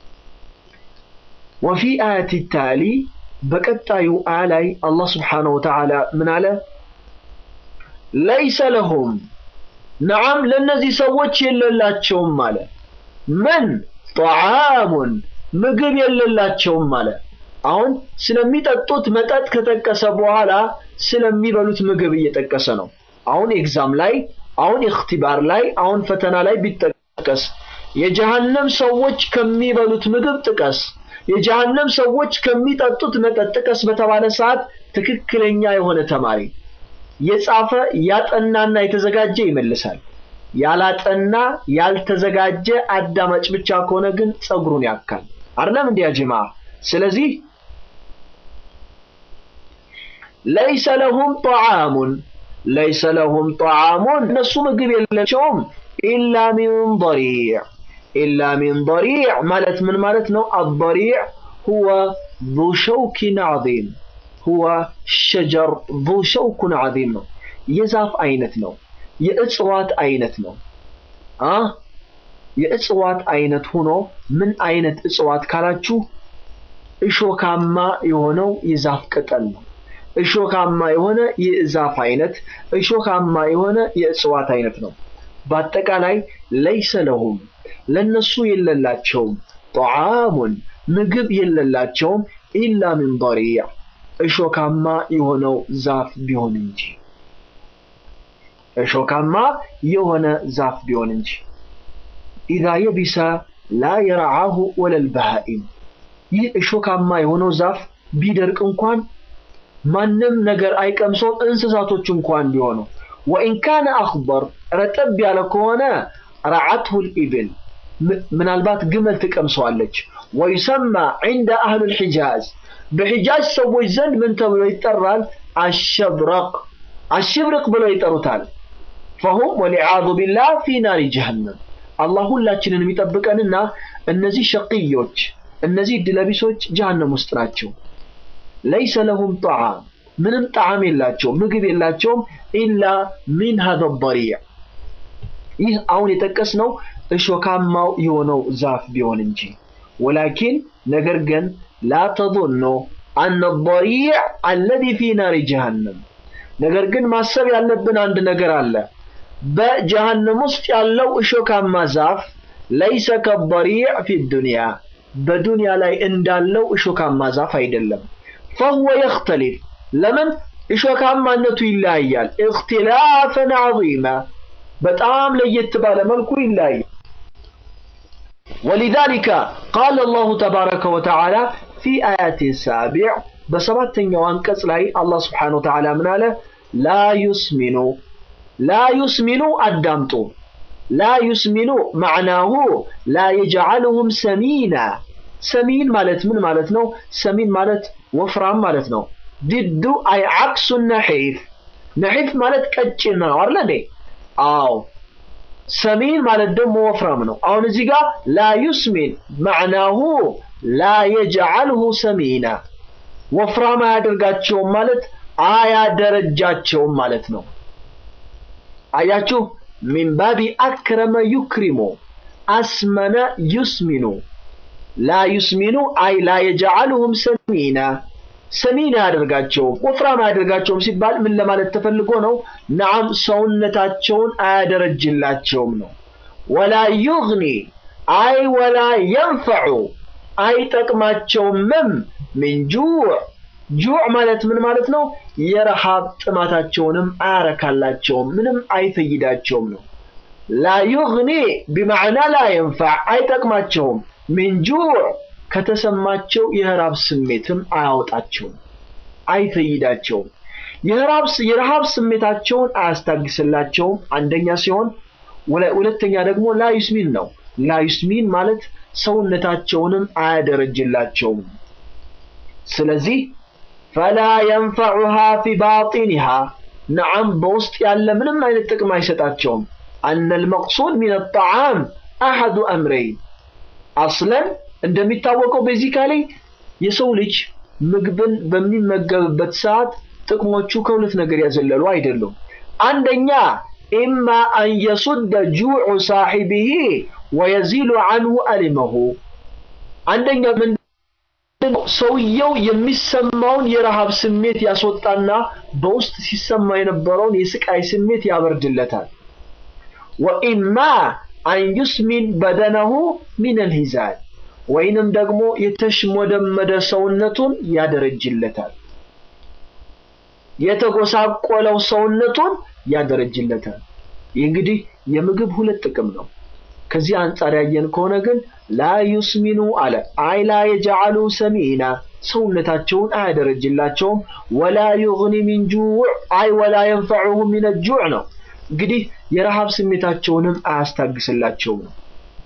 ወፊ አያት ታሊ በቀጣዩ አያ ላይ አላህ ስብሓነሁ ወተዓላ ምን አለ? ለይሰ ለሁም ነዓም ለእነዚህ ሰዎች የለላቸውም አለ። ምን ጠዓሙን ምግብ የለላቸውም አለ። አሁን ስለሚጠጡት መጠጥ ከጠቀሰ በኋላ ስለሚበሉት ምግብ እየጠቀሰ ነው። አሁን ኤግዛም ላይ፣ አሁን እክትባር ላይ፣ አሁን ፈተና ላይ ቢጠቀስ የጀሃነም ሰዎች ከሚበሉት ምግብ ጥቀስ፣ የጀሃነም ሰዎች ከሚጠጡት መጠጥ ጥቀስ በተባለ ሰዓት ትክክለኛ የሆነ ተማሪ የጻፈ ያጠናና የተዘጋጀ ይመልሳል። ያላጠና ያልተዘጋጀ አዳማጭ ብቻ ከሆነ ግን ጸጉሩን ያካል። አይደለም እንዲያ ጅማ። ስለዚህ ለይሰ ለሁም ጠዓሙን ለይሰ ለሁም ጠዓሙን እነሱ ምግብ የላቸውም ኢላ ሚን ضሪዕ ኢላ ሚን ضሪዕ ማለት ምን ማለት ነው? አضሪዕ ሁወ ذو ሸውክ ዐዚም ሁወ ሸጀር ዙ ሸውኩን ዐዚም ነው። የዛፍ አይነት ነው። የእጽዋት አይነት ነው። አ የእጽዋት አይነት ሆኖ ምን አይነት እጽዋት ካላችሁ እሾካማ የሆነው የዛፍ ቅጠል ነው። እሾካማ የሆነ የዛፍ አይነት፣ እሾካማ የሆነ የእጽዋት አይነት ነው። በአጠቃላይ ለይሰ ለሁም ለነሱ የለላቸውም ጠዓሙን ምግብ የለላቸውም ኢላ ሚን ضሪዕ እሾካማ የሆነው ዛፍ ቢሆን እንጂ እሾካማ የሆነ ዛፍ ቢሆን እንጂ ኢዛ የቢሰ ላ የረዓሁ ወለል በሃኢም ይህ እሾካማ የሆነው ዛፍ ቢደርቅ እንኳን ማንም ነገር አይቀምሰውም እንስሳቶች እንኳን ቢሆኑ ወኢን ካነ አኽበር ረጠብ ያለ ከሆነ ረዓትሁ ልኢብል ምናልባት ግመል ትቀምሰዋለች ወዩሰማ ዒንደ አህሉ ልሒጃዝ በሒጃዝ ሰዎች ዘንድ ምን ተብሎ ይጠራል? አሸብረቅ አሽብርቅ ብለው ይጠሩታል። ፈሁም ወሊዓዙ ቢላህ ፊ ናሪ ጀሃነም አላህ ሁላችንን የሚጠብቀንና እነዚህ ሸቅዮች እነዚህ ድለቢሶች ጀሃነም ውስጥ ናቸው። ለይሰ ለሁም ጠዓም ምንም ጣዕም የላቸውም፣ ምግብ የላቸውም። ኢላ ሚን ሀዘ ضሪዕ ይህ አሁን የጠቀስነው እሾካማው የሆነው ዛፍ ቢሆን እንጂ ወላኪን ነገር ግን ላ ተظኑ አነ ضሪዕ አለዚ ፊ ናሪ ጀሃነም ነገር ግን ማሰብ ያለብን አንድ ነገር አለ። በጀሃነም ውስጥ ያለው እሾካማ ዛፍ ለይሰ ከضሪዕ ፊ ዱንያ በዱንያ ላይ እንዳለው እሾካማ ዛፍ አይደለም። ፈሁወ የኽተሊፍ ለምን እሾካማነቱ ይለያያል። እክትላፈን ዐዚማ በጣም ለየት ባለ መልኩ ይለያያል። ወሊዛሊከ ቃለ አላሁ ተባረከ ወተዓላ ፊ አያት ሳቢዕ በሰባተኛው አንቀጽ ላይ አላህ ስብሓነሁ ወተዓላ ምን አለ? ላ ዩስሚኑ ላ ዩስሚኑ አዳምጡ። ላ ዩስሚኑ ማዕናሁ ላ የጅዓልሁም ሰሚና። ሰሚን ማለት ምን ማለት ነው? ሰሚን ማለት ወፍራም ማለት ነው። ድዱ አይ ዓክሱ ነሒፍ። ነሒፍ ማለት ቀጭን ነው አይደል እንዴ? አዎ ሰሚን ማለት ደግሞ ወፍራም ነው። አሁን እዚህ ጋር ላ ዩስሚን ማዕናሁ ላ የጅዓልሁ ሰሚና ወፍራም አያደርጋቸውም ማለት አያደረጃቸውም ማለት ነው። አያችሁ ሚን ባቢ አክረመ ዩክሪሙ አስመነ ዩስሚኑ ላ ዩስሚኑ አይ ላ የጀዓሉሁም ሰሚና ሰሚና አያደርጋቸውም ወፍራም አያደርጋቸውም ሲባል ምን ለማለት ተፈልጎ ነው? ነዓም ሰውነታቸውን አያደረጅላቸውም ነው። ወላ ዩግኒ አይ ወላ የንፈዑ አይጠቅማቸውምም ሚን ጁዕ ጁዕ ማለት ምን ማለት ነው? የረሃብ ጥማታቸውንም አያረካላቸውም፣ ምንም አይፈይዳቸውም ነው። ላ ዩግኒ ቢማዕና ላ የንፈዕ አይጠቅማቸውም። ሚን ጁዕ ከተሰማቸው የረሃብ ስሜትም አያወጣቸውም፣ አይፈይዳቸውም። የረሃብ ስሜታቸውን አያስታግስላቸውም አንደኛ ሲሆን፣ ሁለተኛ ደግሞ ላዩስሚን ነው። ላዩስሚን ማለት ሰውነታቸውንም አያደረጅላቸውም። ስለዚህ ፈላ የንፈዑሃ ፊ ባጢኒሃ ነዓም በውስጥ ያለ ምንም አይነት ጥቅም አይሰጣቸውም። አነ ልመቅሱድ ሚን አጣዓም አሐዱ አምረይን አስለን እንደሚታወቀው ቤዚካሊ የሰው ልጅ ምግብን በሚመገብበት ሰዓት ጥቅሞቹ ከሁለት ነገር ያዘለሉ አይደሉም። አንደኛ ኢማ አን የሱደ ጁዑ ሳሒቢሂ ወየዚሉ አንሁ አሊመሁ። አንደኛ ምንድነው? ሰውየው የሚሰማውን የረሃብ ስሜት ያስወጣና በውስጥ ሲሰማ የነበረውን የስቃይ ስሜት ያበርድለታል። ወኢማ አን ዩስሚን በደነሁ ሚነል ሂዛል ወይንም ደግሞ የተሽሞደመደ ሰውነቱን ያደረጅለታል። የተጎሳቆለው ሰውነቱን ያደረጅለታል። ይህ እንግዲህ የምግብ ሁለት ጥቅም ነው። ከዚህ አንጻር ያየን ከሆነ ግን ላ ዩስሚኑ አለ አይ ላ የጀዓሉ ሰሚና ሰውነታቸውን አያደረጅላቸውም። ወላ ዩግኒ ሚን ጁዕ አይ ወላ የንፈዑሁ ሚን ጁዕ ነው። እንግዲህ የረሃብ ስሜታቸውንም አያስታግስላቸውም ነው።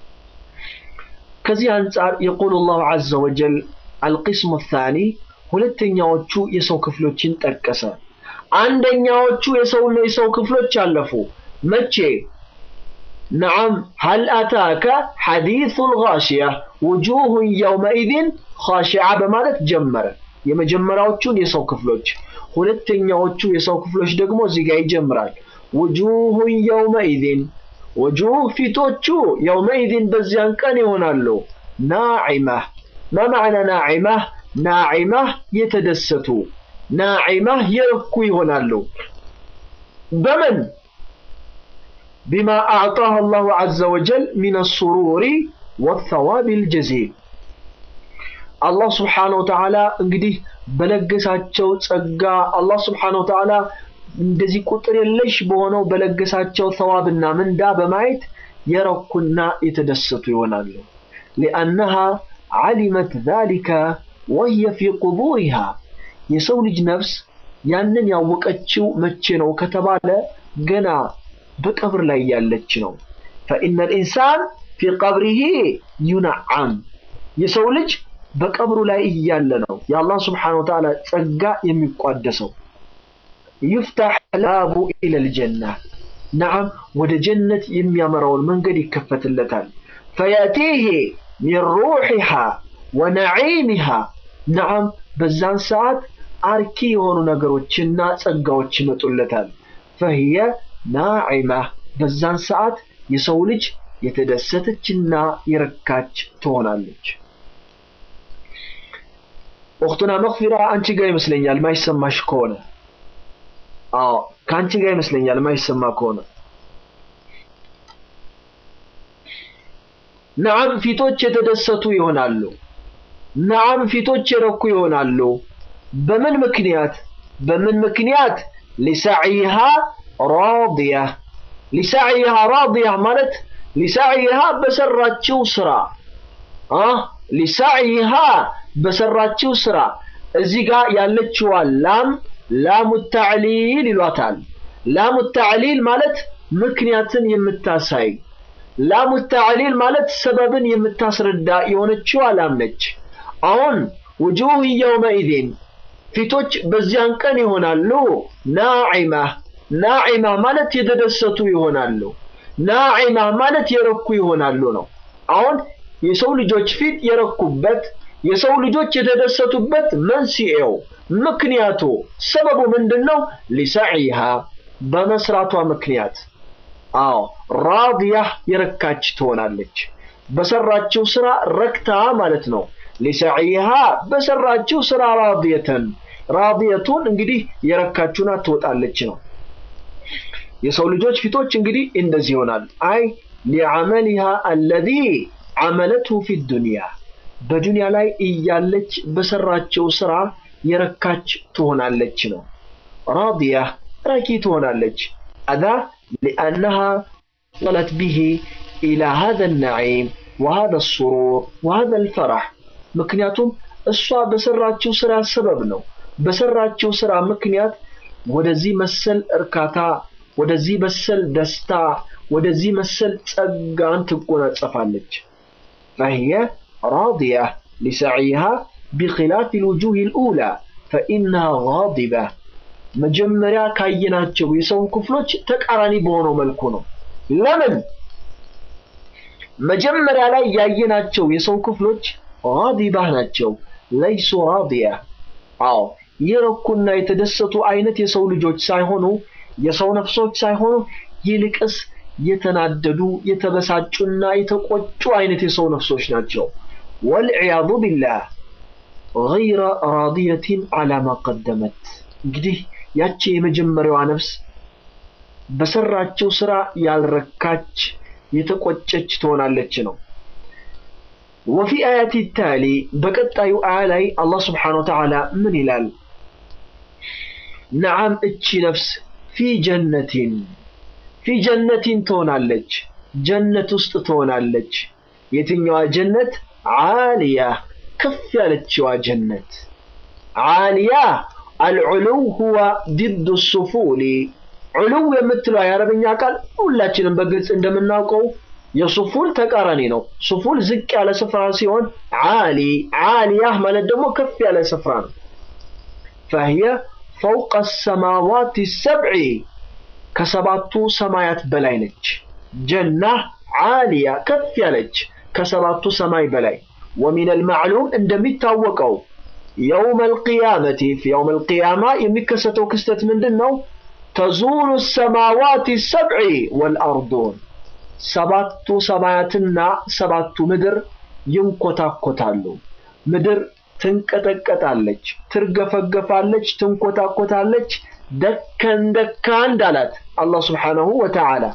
ከዚህ አንጻር የቁሉ ላሁ ዐዘ ወጀል አልቅስሙ ታኒ ሁለተኛዎቹ የሰው ክፍሎችን ጠቀሰ። አንደኛዎቹ የሰው የሰው ክፍሎች አለፉ። መቼ? ነዓም ሀል አታከ ሐዲሱል ጋሺያ ውጁሁን የውመኢዝን ኻሺዓ በማለት ጀመረ የመጀመሪያዎቹን የሰው ክፍሎች። ሁለተኛዎቹ የሰው ክፍሎች ደግሞ እዚህ ጋር ይጀምራል። ውጁሁን የውመኢዝን ወጁህ ፊቶቹ የውመኢዝን በዚያን ቀን ይሆናሉ ናዒማህ ማ ማዕና ናዒማህ ናዒማህ የተደሰቱ ናዒማህ የረኩ ይሆናሉ በምን ቢማ አዕጣህ አላሁ ዐዘ ወጀል ሚነ ሱሩሪ ወተዋብ ልጀዚል አላህ ስብሓነሁ ወተዓላ እንግዲህ በለገሳቸው ጸጋ አላህ ስብሓነሁ ወተዓላ እንደዚህ ቁጥር የለሽ በሆነው በለገሳቸው ሰዋብና ምንዳ በማየት የረኩና የተደሰቱ ይሆናሉ። ሊአነሃ ዓሊመት ዛሊከ ወህየ ፊ ቁቡሪሃ የሰው ልጅ ነፍስ ያንን ያወቀችው መቼ ነው ከተባለ ገና በቀብር ላይ ያለች ነው። ፈኢነ ልኢንሳን ፊ ቀብሪሂ ዩነዓም የሰው ልጅ በቀብሩ ላይ እያለ ነው የአላህ ስብሓነሁ ወተዓላ ጸጋ የሚቋደሰው። ይፍታሕ ላቡ ኢለል ጀና ነዓም ወደ ጀነት የሚያመራውን መንገድ ይከፈትለታል። ፈያቲህ ሚን ሩሒሃ ወነዒሚሃ ነዓም በዛን ሰዓት አርኪ የሆኑ ነገሮችና ጸጋዎች ይመጡለታል። ፈህየ ናዒማ በዛን ሰዓት የሰው ልጅ የተደሰተችና የረካች ትሆናለች። ወቅቱና መግፊራ አንቺ ጋር ይመስለኛል ማይሰማሽ ከሆነ አዎ ከአንቺ ጋር ይመስለኛል ማይሰማ ከሆነ ነዓም ፊቶች የተደሰቱ ይሆናሉ። ነዓም ፊቶች የረኩ ይሆናሉ። በምን ምክንያት በምን ምክንያት ሊሳዕይሃ ራዲያ ሊሳዕይሃ ራዲያ ማለት ሊሳዕይሃ በሰራችው ስራ አ ሊሳዕይሃ በሰራችው ስራ እዚህ ጋር ያለችዋ ላም ላሙ ተዕሊል ይሏታል። ላሙ ተዕሊል ማለት ምክንያትን የምታሳይ ላሙ ተዕሊል ማለት ሰበብን የምታስረዳ የሆነችዋ ላም ነች። አሁን ውጁህ የውመኢዚን ፊቶች በዚያን ቀን ይሆናሉ ናዒማ ናዒማ ማለት የተደሰቱ ይሆናሉ። ናዒማ ማለት የረኩ ይሆናሉ ነው። አሁን የሰው ልጆች ፊት የረኩበት የሰው ልጆች የተደሰቱበት መንስኤው ምክንያቱ ሰበቡ ምንድን ነው? ሊሰዒሃ በመስራቷ ምክንያት አዎ ራዲያ የረካች ትሆናለች። በሰራችው ስራ ረክታ ማለት ነው። ሊሰዒሃ በሰራችው ስራ ራዲየተን ራዲየቱን እንግዲህ የረካችሁና ትወጣለች ነው። የሰው ልጆች ፊቶች እንግዲህ እንደዚህ ይሆናል። አይ ሊዓመሊሃ አለዚ ዓመለትሁ ፊ ዱንያ በዱንያ ላይ እያለች በሰራችው ስራ የረካች ትሆናለች ነው። ራዲያ ረኪ ትሆናለች። አዛ ሊአነሃ ወሰለት ቢሂ ኢላ ሃዘ ነዒም ወሃዘ ሱሩር ወሃዘ ልፈራህ ምክንያቱም እሷ በሰራችው ስራ ሰበብ ነው። በሰራችው ስራ ምክንያት ወደዚህ መሰል እርካታ፣ ወደዚህ መሰል ደስታ፣ ወደዚህ መሰል ጸጋን ትጎናጸፋለች። ፈህየ ራዲያ ሊሰዒሃ ቢኺላፍ ልውጁህ ልኡላ ፈኢነሃ ጋዲባ መጀመሪያ ካየናቸው የሰው ክፍሎች ተቃራኒ በሆነው መልኩ ነው። ለምን? መጀመሪያ ላይ ያየናቸው የሰው ክፍሎች ጋዲባህ ናቸው። ለይሱ ራዲያ አዎ የረኩና የተደሰቱ አይነት የሰው ልጆች ሳይሆኑ የሰው ነፍሶች ሳይሆኑ ይልቅስ የተናደዱ የተበሳጩና የተቆጩ አይነት የሰው ነፍሶች ናቸው። ወልዕያዙ ቢላህ ገይረ ራዲየቲን ዓላ ማ ቀደመት እንግዲህ ያቺ የመጀመሪያዋ ነፍስ በሰራችው ስራ ያልረካች የተቆጨች ትሆናለች ነው። ወፊ አያቲ ታሊ በቀጣዩ አያ ላይ አላህ ስብሓነ ወተዓላ ምን ይላል? ነዓም እቺ ነፍስ ፊ ጀነቲን ፊ ጀነቲን ትሆናለች፣ ጀነት ውስጥ ትሆናለች። የትኛዋ ጀነት? ዓሊያ ከፍ ያለችዋ ጀነት። ዓሊያ አልዑሉው ሁወ ዲዱ ሱፉሊ ዑሉው የምትለው የአረብኛ ቃል ሁላችንም በግልጽ እንደምናውቀው የሱፉል ተቃራኒ ነው። ሱፉል ዝቅ ያለ ስፍራ ሲሆን ዓሊ ዓሊያህ ማለት ደግሞ ከፍ ያለ ስፍራ ነው። ፈህየ ፈውቀ ሰማዋት ሰብዒ ከሰባቱ ሰማያት በላይ ነች። ጀና ዓሊያ ከፍ ያለች ከሰባቱ ሰማይ በላይ ወሚን አልማዕሉም እንደሚታወቀው የውም አልቅያመቲ የውም አልቅያማ የሚከሰተው ክስተት ምንድን ነው? ተዙሉ ሰማዋት ሰብዒ ወልአርዱን ሰባቱ ሰማያትና ሰባቱ ምድር ይንኮታኮታሉ። ምድር ትንቀጠቀጣለች፣ ትርገፈገፋለች፣ ትንኮታኮታለች። ደከን ደካ እንዳላት አላህ ስብሓነሁ ወተዓላ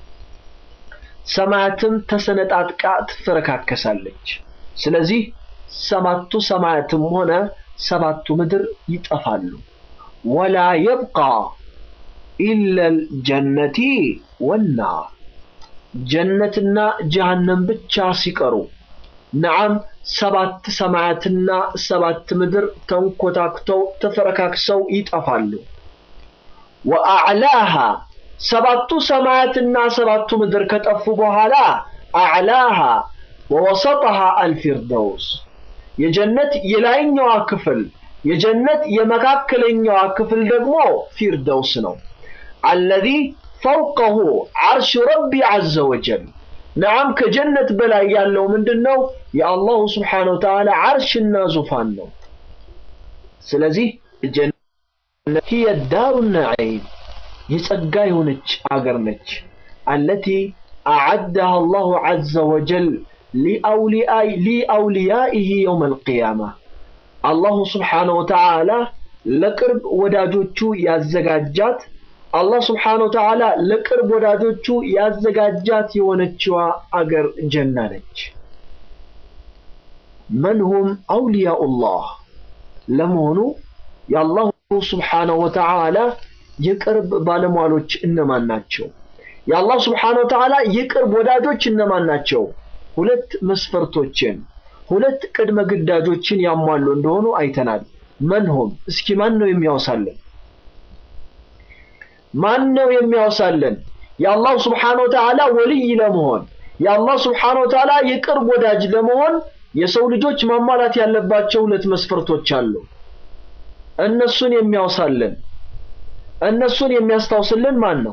ሰማያትም ተሰነጣጥቃ ትፈረካከሳለች። ስለዚህ ሰባቱ ሰማያትም ሆነ ሰባቱ ምድር ይጠፋሉ። ወላ የብቃ ኢለል ጀነቲ ወናር ጀነትና ጀሃነም ብቻ ሲቀሩ ነዓም ሰባት ሰማያትና ሰባት ምድር ተንኮታክተው ተፈረካክሰው ይጠፋሉ። ወአዕላሃ ሰባቱ ሰማያትና ሰባቱ ምድር ከጠፉ በኋላ አዕላሃ ወወሰጠሃ አልፊርደውስ የጀነት የላይኛዋ ክፍል የጀነት የመካከለኛዋ ክፍል ደግሞ ፊርደውስ ነው። አለዚ ፈውቀሁ ዓርሽ ረቢ ዐዘ ወጀል ነዓም ከጀነት በላይ ያለው ምንድን ነው? የአላሁ ስብሓነሁ ወተዓላ ዓርሽና ዙፋን ነው። ስለዚህ ጀነት ሂየ ዳሩ ነዒም የጸጋ የሆነች አገር ነች። አለቲ አዓደሃ አላሁ ዐዘ ወጀል ሊአውልያኢህ የውም አልቅያማ አላሁ ስብሓነሁ ወተዓላ ለቅርብ ወዳጆቹ ያዘጋጃት አላህ ስብሓነሁ ወተዓላ ለቅርብ ወዳጆቹ ያዘጋጃት የሆነችዋ አገር ጀና ነች። መንሁም አውልያኡላህ ለመሆኑ የአላሁ ስብሓነሁ ወተዓላ የቅርብ ባለሟሎች እነማን ናቸው? የአላህ ስብሓነሁ ወተዓላ የቅርብ ወዳጆች እነማን ናቸው? ሁለት መስፈርቶችን ሁለት ቅድመ ግዳጆችን ያሟሉ እንደሆኑ አይተናል። መንሁም እስኪ ማን ነው የሚያወሳለን? ማን ነው የሚያወሳለን? የአላህ ስብሓነሁ ወተዓላ ወልይ ለመሆን የአላህ ስብሓነሁ ወተዓላ የቅርብ ወዳጅ ለመሆን የሰው ልጆች ማሟላት ያለባቸው ሁለት መስፈርቶች አሉ። እነሱን የሚያወሳልን እነሱን የሚያስታውስልን ማን ነው?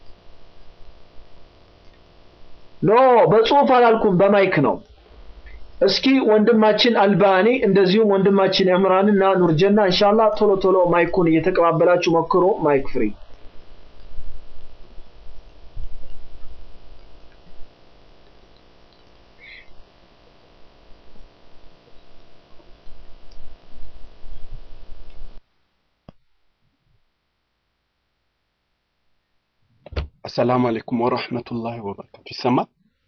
ኖ በጽሁፍ አላልኩም፣ በማይክ ነው። እስኪ ወንድማችን አልባኒ እንደዚሁም ወንድማችን ዕምራን እና ኑርጀና ኢንሻአላህ ቶሎ ቶሎ ማይኩን እየተቀባበላችሁ ሞክሩ። ማይክ ፍሪ። አሰላሙ አለይኩም ወረህመቱላሂ ወበረካቱ። ይሰማል?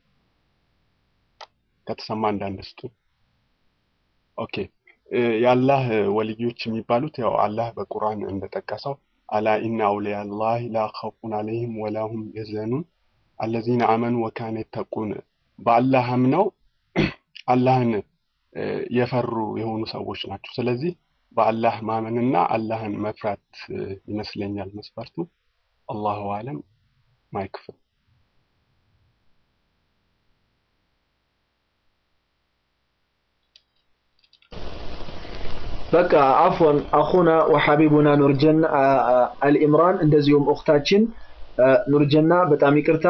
ከተሰማ አንዳንድ ስጡኝ። ኦኬ የአላህ ወልዮች የሚባሉት ያው አላህ በቁርአን እንደጠቀሰው አላ ኢነ አውሊያ ላህ ላ ኸውፉን አለይህም ወላሁም የዘኑን አለዚነ አመኑ ወካነ የተቁን በአላህ አምነው አላህን የፈሩ የሆኑ ሰዎች ናቸው። ስለዚህ በአላህ ማመንና አላህን መፍራት ይመስለኛል መስፈርቱ። አላሁ አለም። ማይክ ፍሪ። በቃ አፎን አኹና ወሐቢቡና ኑርጀና አልኢምራን እንደዚሁም እኽታችን ኑርጀና በጣም ይቅርታ።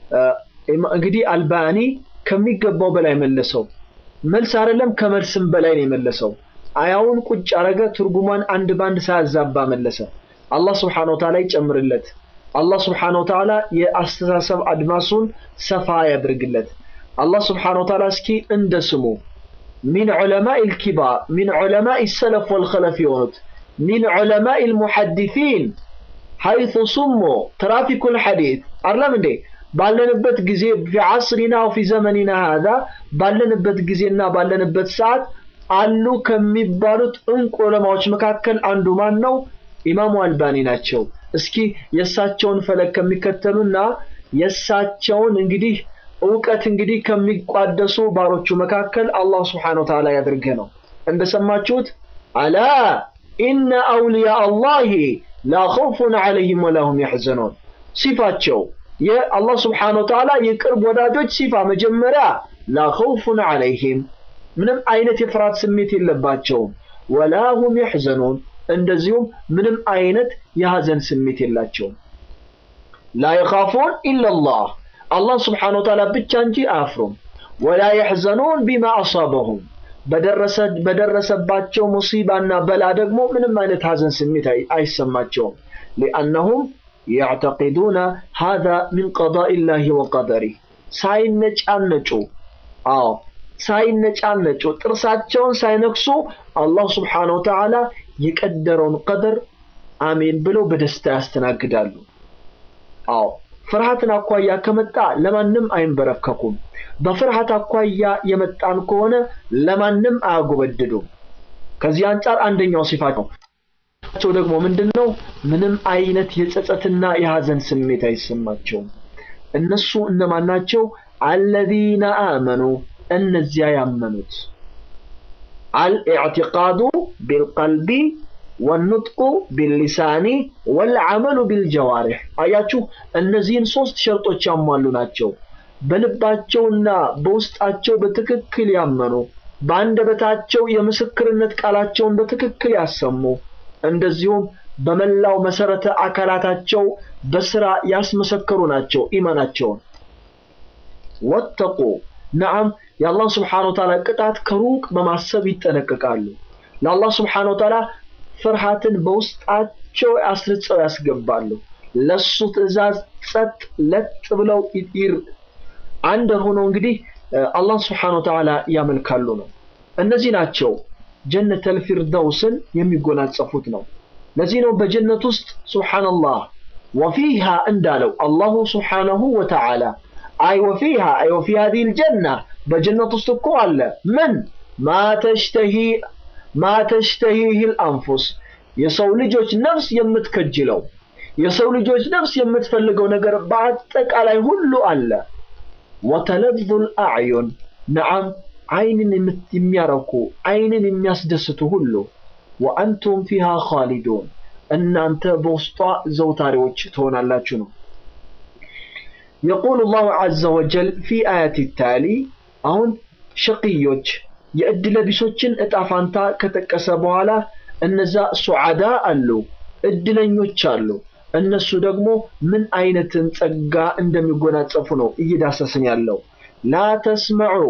እንግዲህ አልባኒ ከሚገባው በላይ መለሰው። መልስ አይደለም ከመልስም በላይ ነው የመለሰው። አያውን ቁጭ አረገ፣ ትርጉሟን አንድ ባንድ ሳያዛባ መለሰ። አላህ ስብሓነሁ ወተዓላ ይጨምርለት። አላህ ስብሓነሁ ወተዓላ የአስተሳሰብ አድማሱን ሰፋ ያድርግለት። አላህ ስብሓነሁ ወተዓላ እስኪ እንደ ስሙ ሚን ዑለማኢ ልኪባር ሚን ዑለማኢ ሰለፍ ወልኸለፍ የሆኑት ሚን ዑለማኢ ልሙሐዲሲን ሐይቱ ሱሞ ትራፊኩል ሐዲት አይደለም እንዴ ባለንበት ጊዜ ፊ ዐስሪና ወፊ ዘመኒና ሃዛ ባለንበት ጊዜና ባለንበት ሰዓት አሉ ከሚባሉት እንቁ ዑለማዎች መካከል አንዱ ማን ነው? ኢማሙ አልባኒ ናቸው። እስኪ የእሳቸውን ፈለግ ከሚከተሉና የእሳቸውን እንግዲህ እውቀት እንግዲህ ከሚቋደሱ ባሮቹ መካከል አላህ ስብሓነሁ ወተዓላ ያድርገ ነው። እንደሰማችሁት አላ ኢነ አውልያ አላሂ ላ ኸውፉን ዐለይሂም ወላሁም ያሕዘኑን ሲፋቸው የአላህ ስብሓነሁ ወተዓላ የቅርብ ወዳጆች ሲፋ መጀመሪያ ላ ኸውፉን ዐለይሂም ምንም አይነት የፍርሃት ስሜት የለባቸውም፣ ወላሁም ያሕዘኑን እንደዚሁም ምንም አይነት የሐዘን ስሜት የላቸውም። ላ የኻፉን ኢለላህ አላህ ስብሓነሁ ወተዓላ ብቻ እንጂ አያፍሩም። ወላ የሕዘኑን ቢማ አሳበሁም በደረሰባቸው ሙሲባና በላ ደግሞ ምንም አይነት ሐዘን ስሜት አይሰማቸውም። ሊአነሁም ያዕተቂዱነ ሃዛ ሚን ቀዳኢላሂ ወቀደሪህ ሳይነጫነጩ አዎ ሳይነጫነጩ ጥርሳቸውን ሳይነክሱ አላህ ስብሓነሁ ወተዓላ የቀደረውን ቀደር አሜን ብለው በደስታ ያስተናግዳሉ። አዎ ፍርሃትን አኳያ ከመጣ ለማንም አይንበረከኩም። በፍርሃት አኳያ የመጣን ከሆነ ለማንም አያጎበድዱም። ከዚህ አንጻር አንደኛው ሲፋቸው ደግሞ ምንድን ነው? ምንም አይነት የጸጸትና የሐዘን ስሜት አይሰማቸውም። እነሱ እነማን ናቸው? አለዚነ አመኑ እነዚያ ያመኑት አልኢዕቲቃዱ ቢልቀልቢ ወኑጥቁ ቢልሊሳኒ ወልዓመሉ ቢልጀዋሪሕ። አያችሁ፣ እነዚህን ሶስት ሸርጦች ያሟሉ ናቸው። በልባቸውና በውስጣቸው በትክክል ያመኑ፣ በአንደበታቸው የምስክርነት ቃላቸውን በትክክል ያሰሙ፣ እንደዚሁም በመላው መሰረተ አካላታቸው በስራ ያስመሰከሩ ናቸው ኢማናቸውን። ወተቁ ነዓም የአላህ ስብሓነሁ ወተዓላ ቅጣት ከሩቅ በማሰብ ይጠነቀቃሉ። ለአላህ ስብሓነሁ ወተዓላ ፍርሃትን በውስጣቸው አስርጸው ያስገባሉ። ለሱ ትዕዛዝ ጸጥ ለጥ ብለው ይር አንድ ሆነው እንግዲህ አላህ ስብሓነሁ ወተዓላ ያመልካሉ ነው። እነዚህ ናቸው ጀነተል ፊርደውስን የሚጎናጸፉት ነው። ለዚህ ነው በጀነት ውስጥ ሱብሓነላህ ወፊሃ እንዳለው አላሁ ስብሓነሁ ወተዓላ አይ ወፊሃ አይ ወፊ ሀዚሂል ጀና በጀነት ውስጥ እኮ አለ ምን ማ ተሽተሂ ማ ተሽተሂሂል አንፉስ የሰው ልጆች ነፍስ የምትከጅለው የሰው ልጆች ነፍስ የምትፈልገው ነገር በአጠቃላይ ሁሉ አለ። ወተለዙል አዕዩን ነዓም አይንን የሚያረኩ አይንን የሚያስደስቱ ሁሉ ወአንቱም ፊሃ ኻሊዱን እናንተ በውስጧ ዘውታሪዎች ትሆናላችሁ ነው። የቁሉ ላሁ ዐዘ ወጀል ፊ አያት ታሊ አሁን ሸቅዮች የእድለቢሶችን እጣ ፋንታ ከጠቀሰ በኋላ እነዛ ሱዓዳ አሉ፣ እድለኞች አሉ። እነሱ ደግሞ ምን አይነትን ጸጋ እንደሚጎናጸፉ ነው እየዳሰስን ያለው። ላ ተስመዑ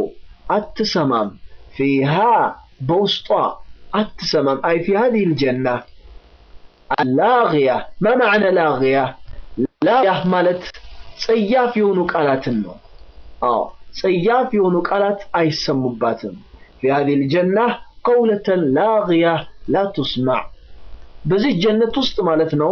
አትሰማም ፊሃ በውስጧ አትሰማም አይ ፊ هذه الجنة اللاغية ما معنى لاغية ላغية ማለት ጸያፍ የሆኑ ቃላትን ነው አዎ ጸያፍ የሆኑ ቃላት አይሰሙባትም في هذه الجنة قولة لاغية لا تسمع በዚህ ጀነት ውስጥ ማለት ነው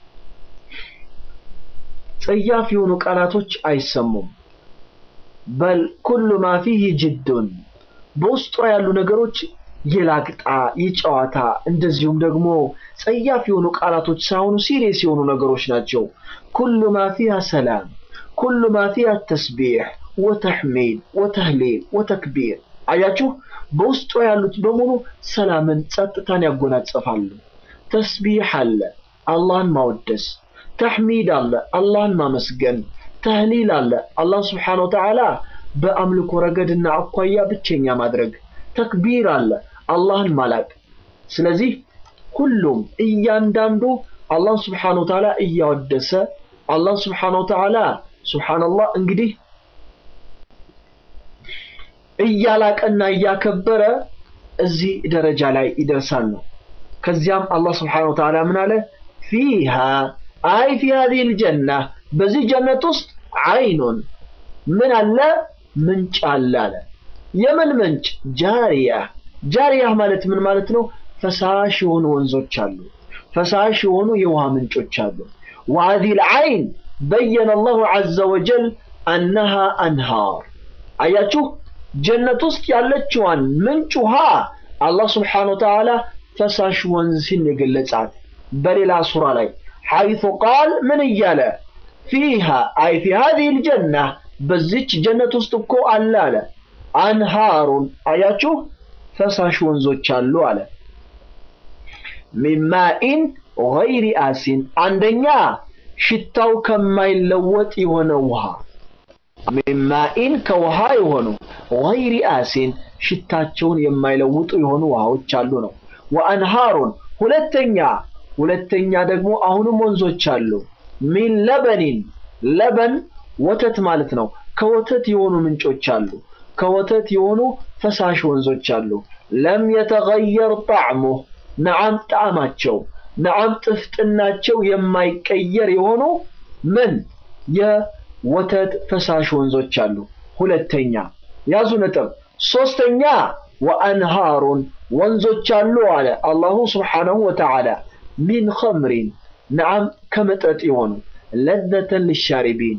ጸያፍ የሆኑ ቃላቶች አይሰሙም በል ኩሉ ማ ፊህ ጅዱን በውስጧ ያሉ ነገሮች የላግጣ የጨዋታ እንደዚሁም ደግሞ ጸያፍ የሆኑ ቃላቶች ሳይሆኑ ሲሪየስ የሆኑ ነገሮች ናቸው ኩሉ ማ ፊሃ ሰላም ኩሉ ማ ፊሃ ተስቢሕ ወተሕሚድ ወተህሊል ወተክቢር አያችሁ በውስጧ ያሉት በሙሉ ሰላምን ጸጥታን ያጎናጸፋሉ ተስቢሕ አለ አላህን ማወደስ ተሕሚድ አለ አላህን ማመስገን ተህሊል አለ አላህ ስብሓን ወተዓላ በአምልኮ ረገድና አኳያ ብቸኛ ማድረግ ተክቢር አለ አላህን ማላቅ ስለዚህ ሁሉም እያንዳንዱ አላህ ስብሓን ወተዓላ እያወደሰ አላህ ስብሓን ወተዓላ ስብሓንላህ እንግዲህ እያላቀና እያከበረ እዚህ ደረጃ ላይ ይደርሳል ነው ከዚያም አላህ ስብሓን ወተዓላ ምን አለ ፊሃ አይ ፊ ሀዚህ ልጀና በዚህ ጀነት ውስጥ አይኑን ምን አለ ምንጭ አለ አለ የምን ምንጭ ጃሪያ ጃሪያ ማለት ምን ማለት ነው ፈሳሽ የሆኑ ወንዞች አሉ ፈሳሽ የሆኑ የውሃ ምንጮች አሉ وهذه العين بين الله عز وجل أنها أنهار አያችሁ ጀነት ውስጥ ያለችዋን ምንጭ ውሃ አላህ ስብሓን ወተዓላ ፈሳሽ ወንዝ ሲል የገለጻት በሌላ ሱራ ላይ حيث قال من እያለ فيها أي في هذه الجنة በዚች ጀነት ውስጥ እኮ አለ አለ አንሃሩን አያችሁ ፈሳሽ ወንዞች አሉ አለ ሚማኢን ገይሪ አሲን አንደኛ ሽታው ከማይለወጥ የሆነ ውሃ ሚማኢን ከውሃ የሆኑ ገይሪ አሲን ሽታቸውን የማይለውጡ የሆኑ ውሃዎች አሉ ነው ወአንሃሩን ሁለተኛ ሁለተኛ ደግሞ አሁንም ወንዞች አሉ ሚን ለበኒን ለበን ወተት ማለት ነው ከወተት የሆኑ ምንጮች አሉ ከወተት የሆኑ ፈሳሽ ወንዞች አሉ ለም የተገየር ጣዕሙ ነዓም ጣዕማቸው ነዓም ጥፍጥናቸው የማይቀየር የሆኑ ምን የወተት ፈሳሽ ወንዞች አሉ ሁለተኛ ያዙ ነጥብ ሶስተኛ ወአንሃሩን ወንዞች አሉ አለ አላሁ ስብሓነሁ ወተዓላ ሚን ኸምሪን ነዓም ከመጠጥ የሆኑ ለዘተን ልሻሪቢን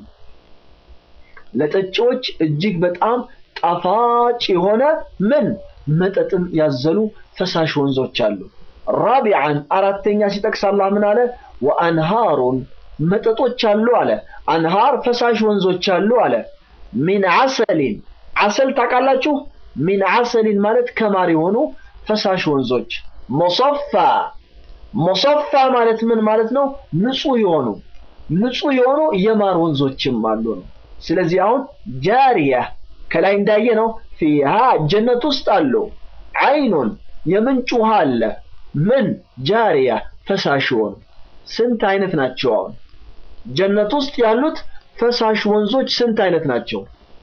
ለጠጪዎች እጅግ በጣም ጣፋጭ የሆነ ምን መጠጥን ያዘሉ ፈሳሽ ወንዞች አሉ ራቢዓን አራተኛ ሲጠቅስ አላህ ምን አለ ወአንሃሩን መጠጦች አሉ አለ አንሃር ፈሳሽ ወንዞች አሉ አለ ሚን አሰሊን አሰል ታውቃላችሁ ሚን አሰሊን ማለት ከማር የሆኑ ፈሳሽ ወንዞች ሞሰፋ ሞሰፋ ማለት ምን ማለት ነው ንጹህ የሆኑ ንጹህ የሆኑ የማር ወንዞችም አሉ ነው ስለዚህ አሁን ጃሪያ ከላይ እንዳየ ነው ፊሃ ጀነት ውስጥ አሉ አይኑን የምንጭ ውሃ አለ ምን ጃሪያ ፈሳሽ የሆኑ ስንት አይነት ናቸው አሁን ጀነት ውስጥ ያሉት ፈሳሽ ወንዞች ስንት አይነት ናቸው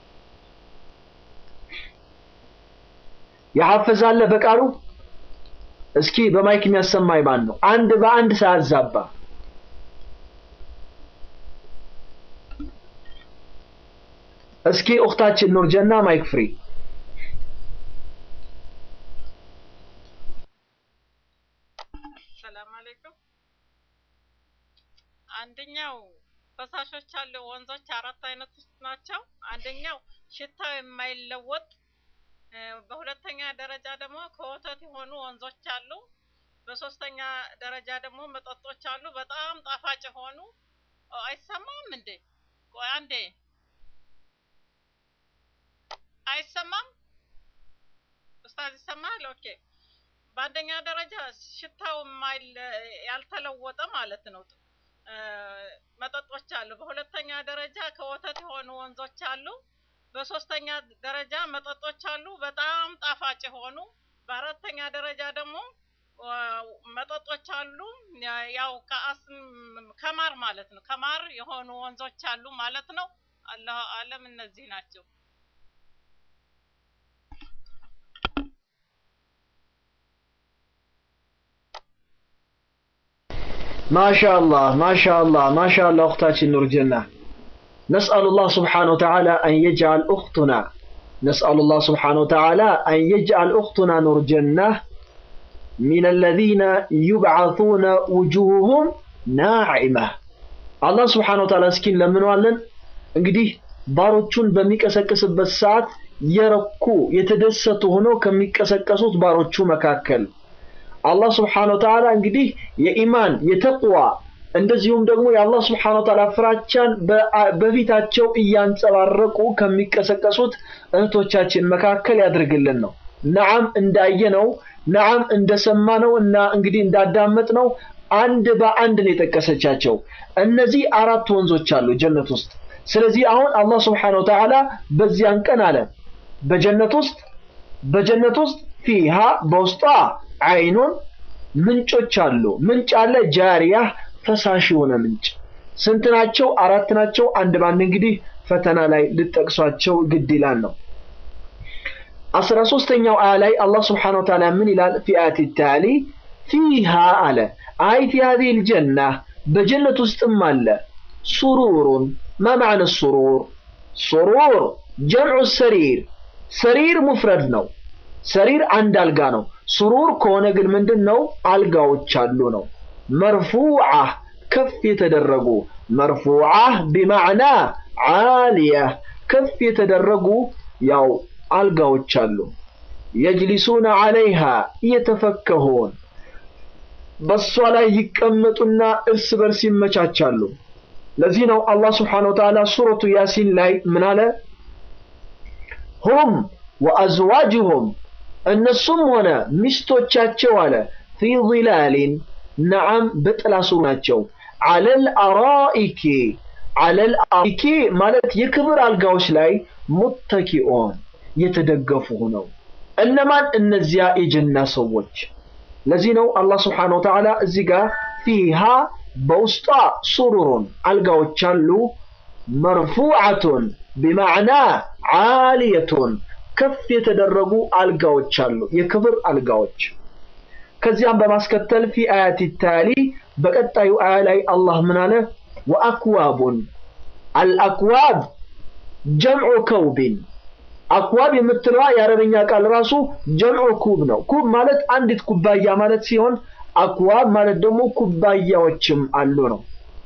ያሐፈዛለ በቃሉ እስኪ በማይክ የሚያሰማኝ ማን ነው አንድ በአንድ ሳያዛባ እስኪ ኡክታችን ኑር ጀና ማይክ ፍሪ ሰላም አለይኩም። አንደኛው ፈሳሾች አሉ ወንዞች አራት አይነቶች ናቸው። አንደኛው ሽታው የማይለወጥ እ፣ በሁለተኛ ደረጃ ደግሞ ከወተት የሆኑ ወንዞች አሉ። በሶስተኛ ደረጃ ደግሞ መጠጦች አሉ፣ በጣም ጣፋጭ የሆኑ ኦ፣ አይሰማም እንዴ? ቆይ አንዴ አይሰማም? ኡስታዝ ይሰማል? ኦኬ። በአንደኛ ደረጃ ሽታው የማይለ- ያልተለወጠ ማለት ነው እ፣ መጠጦች አሉ። በሁለተኛ ደረጃ ከወተት የሆኑ ወንዞች አሉ። በሶስተኛ ደረጃ መጠጦች አሉ፣ በጣም ጣፋጭ የሆኑ። በአራተኛ ደረጃ ደግሞ ዋ፣ መጠጦች አሉ፣ ያ- ያው ከአስም ከማር ማለት ነው ከማር የሆኑ ወንዞች አሉ ማለት ነው። አላህ አለም እነዚህ ናቸው። ማሻአላህ ማሻአላህ ማሻአላህ እኽታችን ኑር ጀና نسأل الله سبحانه وتعالى أن يجعل أختنا نسأل الله سبحانه وتعالى أن يجعل أختنا نور جنة من الذين يبعثون وجوههم ناعمة الله سبحانه وتعالى سكين لمن وعلن እንግዲህ ባሮቹን በሚቀሰቅስበት ሰዓት የረኩ የተደሰቱ ሆነው ከሚቀሰቀሱት ባሮቹ መካከል አላህ ስብሓነሁ ወተዓላ እንግዲህ የኢማን የተቅዋ እንደዚሁም ደግሞ የአላህ ስብሓነሁ ወተዓላ ፍራቻን በፊታቸው እያንጸባረቁ ከሚቀሰቀሱት እህቶቻችን መካከል ያድርግልን ነው። ነዓም እንዳየነው ነዓም እንደሰማነው እና እንግዲህ እንዳዳመጥነው አንድ በአንድ ነው የጠቀሰቻቸው። እነዚህ አራት ወንዞች አሉ ጀነት ውስጥ። ስለዚህ አሁን አላህ ስብሓነሁ ወተዓላ በዚያን ቀን አለ በጀነት ውስጥ በጀነት ውስጥ ፊሃ በውስጧ አይኑን ምንጮች አሉ። ምንጭ አለ ጃሪያ ፈሳሽ የሆነ ምንጭ። ስንት ናቸው? አራት ናቸው። አንድ ባንድ እንግዲህ ፈተና ላይ ልጠቅሷቸው ግድ ይላል ነው። አስራ ሶስተኛው አያ ላይ አላህ ስብሓነሁ ወተዓላ ምን ይላል? ፊ አያቲ ታሊ ፊሃ አለ አይ ፊ ሀዚህ ልጀና በጀነት ውስጥም አለ ሱሩሩን ማ ማዕነ ሱሩር ሱሩር ጀምዑ ሰሪር ሰሪር ሙፍረድ ነው። ሰሪር አንድ አልጋ ነው። ሱሩር ከሆነ ግን ምንድን ነው? አልጋዎች አሉ ነው። መርፉዓ ከፍ የተደረጉ መርፉዓ ቢማዕና ዓሊያ ከፍ የተደረጉ ያው አልጋዎች አሉ። የጅሊሱነ ዓለይሃ እየተፈከሁን በሷ ላይ ይቀመጡና እርስ በርስ ይመቻቻሉ። ለዚህ ነው አላህ ስብሓነሁ ወተዓላ ሱረቱ ያሲን ላይ ምን አለ? ሁም ወአዝዋጅሁም እነሱም ሆነ ሚስቶቻቸው አለ ፊ ዚላሊን ነዓም በጥላ ስር ናቸው። አለል አራኢኪ አለል አራኢኪ ማለት የክብር አልጋዎች ላይ ሙተኪኦን የተደገፉ ሆነው እነማን? እነዚያ የጀና ሰዎች። ለዚህ ነው አላህ ስብሓነሁ ወተዓላ እዚህ ጋር ፊሃ በውስጧ ሱሩሩን አልጋዎች አሉ መርፉዓቱን ቢማዕና ዓሊየቱን ከፍ የተደረጉ አልጋዎች አሉ፣ የክብር አልጋዎች። ከዚያም በማስከተል ፊ አያቲ ታሊ በቀጣዩ አያ ላይ አላህ ምን አለ? ወአክዋቡን አልአክዋብ ጀምዑ ከውቢን አክዋብ የምትለዋ የአረበኛ ቃል ራሱ ጀምዑ ኩብ ነው። ኩብ ማለት አንዲት ኩባያ ማለት ሲሆን አክዋብ ማለት ደግሞ ኩባያዎችም አሉ ነው።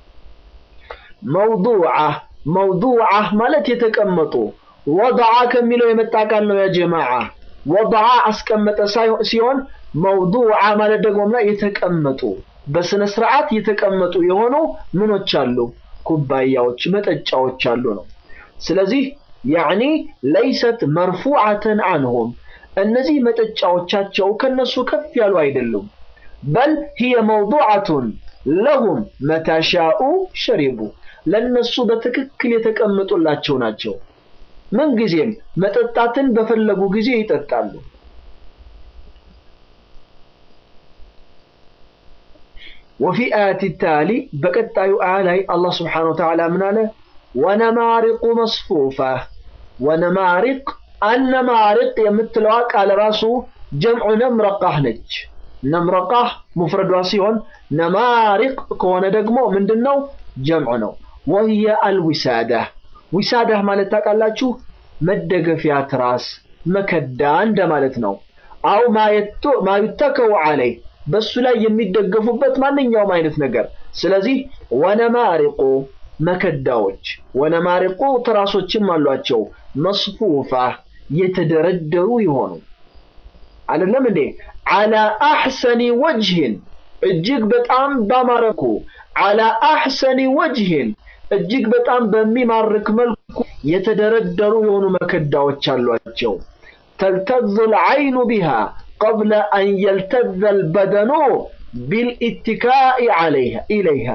መውዱዓ መውዱዓ ማለት የተቀመጡ ወضዓ ከሚለው የመጣ ቃል ነው። ያ ጀማዓ ወضዓ አስቀመጠ ሲሆን መውዱዓ ማለት ደግሞ የተቀመጡ በስነ ስርዓት የተቀመጡ የሆኑ ምኖች አሉ፣ ኩባያዎች፣ መጠጫዎች አሉ ነው። ስለዚህ ያዕኒ ለይሰት መርፉዓተን አንሁም እነዚህ መጠጫዎቻቸው ከነሱ ከፍ ያሉ አይደሉም። በል ሂየ መውዱዓቱን ለሁም መታሻኡ ሸሪቡ ለነሱ በትክክል የተቀመጡላቸው ናቸው። ምንጊዜም መጠጣትን በፈለጉ ጊዜ ይጠጣሉ። ወፊ አያት ታሊ በቀጣዩ አያ ላይ አላህ ስብሓነሁ ወተዓላ ምን አለ? ወነማሪቁ መስፉፋ ወነማሪቅ አነማሪቅ የምትለዋ ቃል ራሱ ጀምዑ ነምረቃህ ነች። ነምረቃህ ሙፍረዷ ሲሆን ነማሪቅ ከሆነ ደግሞ ምንድን ነው? ጀምዑ ነው። ወህየ አልዊሳዳ ዊሳዳህ ማለት ታውቃላችሁ? መደገፊያ ትራስ፣ መከዳ እንደማለት ነው። አው ማዩተከው አለይ በሱ ላይ የሚደገፉበት ማንኛውም አይነት ነገር። ስለዚህ ወነማሪቁ መከዳዎች፣ ወነማሪቁ ትራሶችም አሏቸው። መስፉፋ የተደረደሩ የሆኑ አይደለም እንዴ? አላ አሕሰኒ ወጅህን እጅግ በጣም ባማረኩ አላ አሕሰኒ ወጅህን እጅግ በጣም በሚማርክ መልኩ የተደረደሩ የሆኑ መከዳዎች አሏቸው። ተልተዝ ልዐይኑ ቢሃ ቀብለ አን የልተዘ ልበደኑ ቢልኢትካኢ ኢለይሃ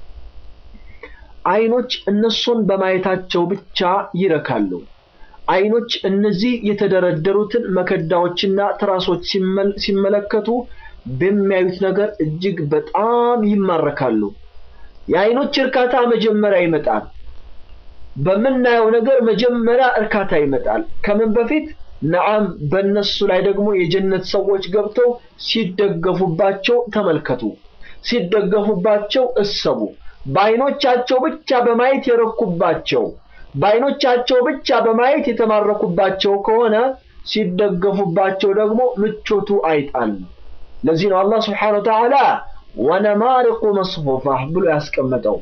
አይኖች እነሱን በማየታቸው ብቻ ይረካሉ። አይኖች እነዚህ የተደረደሩትን መከዳዎችና ትራሶች ሲመለከቱ በሚያዩት ነገር እጅግ በጣም ይማረካሉ። የአይኖች እርካታ መጀመሪያ ይመጣል። በምናየው ነገር መጀመሪያ እርካታ ይመጣል። ከምን በፊት ነዓም፣ በእነሱ ላይ ደግሞ የጀነት ሰዎች ገብተው ሲደገፉባቸው ተመልከቱ። ሲደገፉባቸው እሰቡ። በአይኖቻቸው ብቻ በማየት የረኩባቸው በአይኖቻቸው ብቻ በማየት የተማረኩባቸው ከሆነ ሲደገፉባቸው ደግሞ ምቾቱ አይጣል። ለዚህ ነው አላህ ስብሓነሁ ወተዓላ ወነማሪቁ መስፉፋ ብሎ ያስቀመጠው።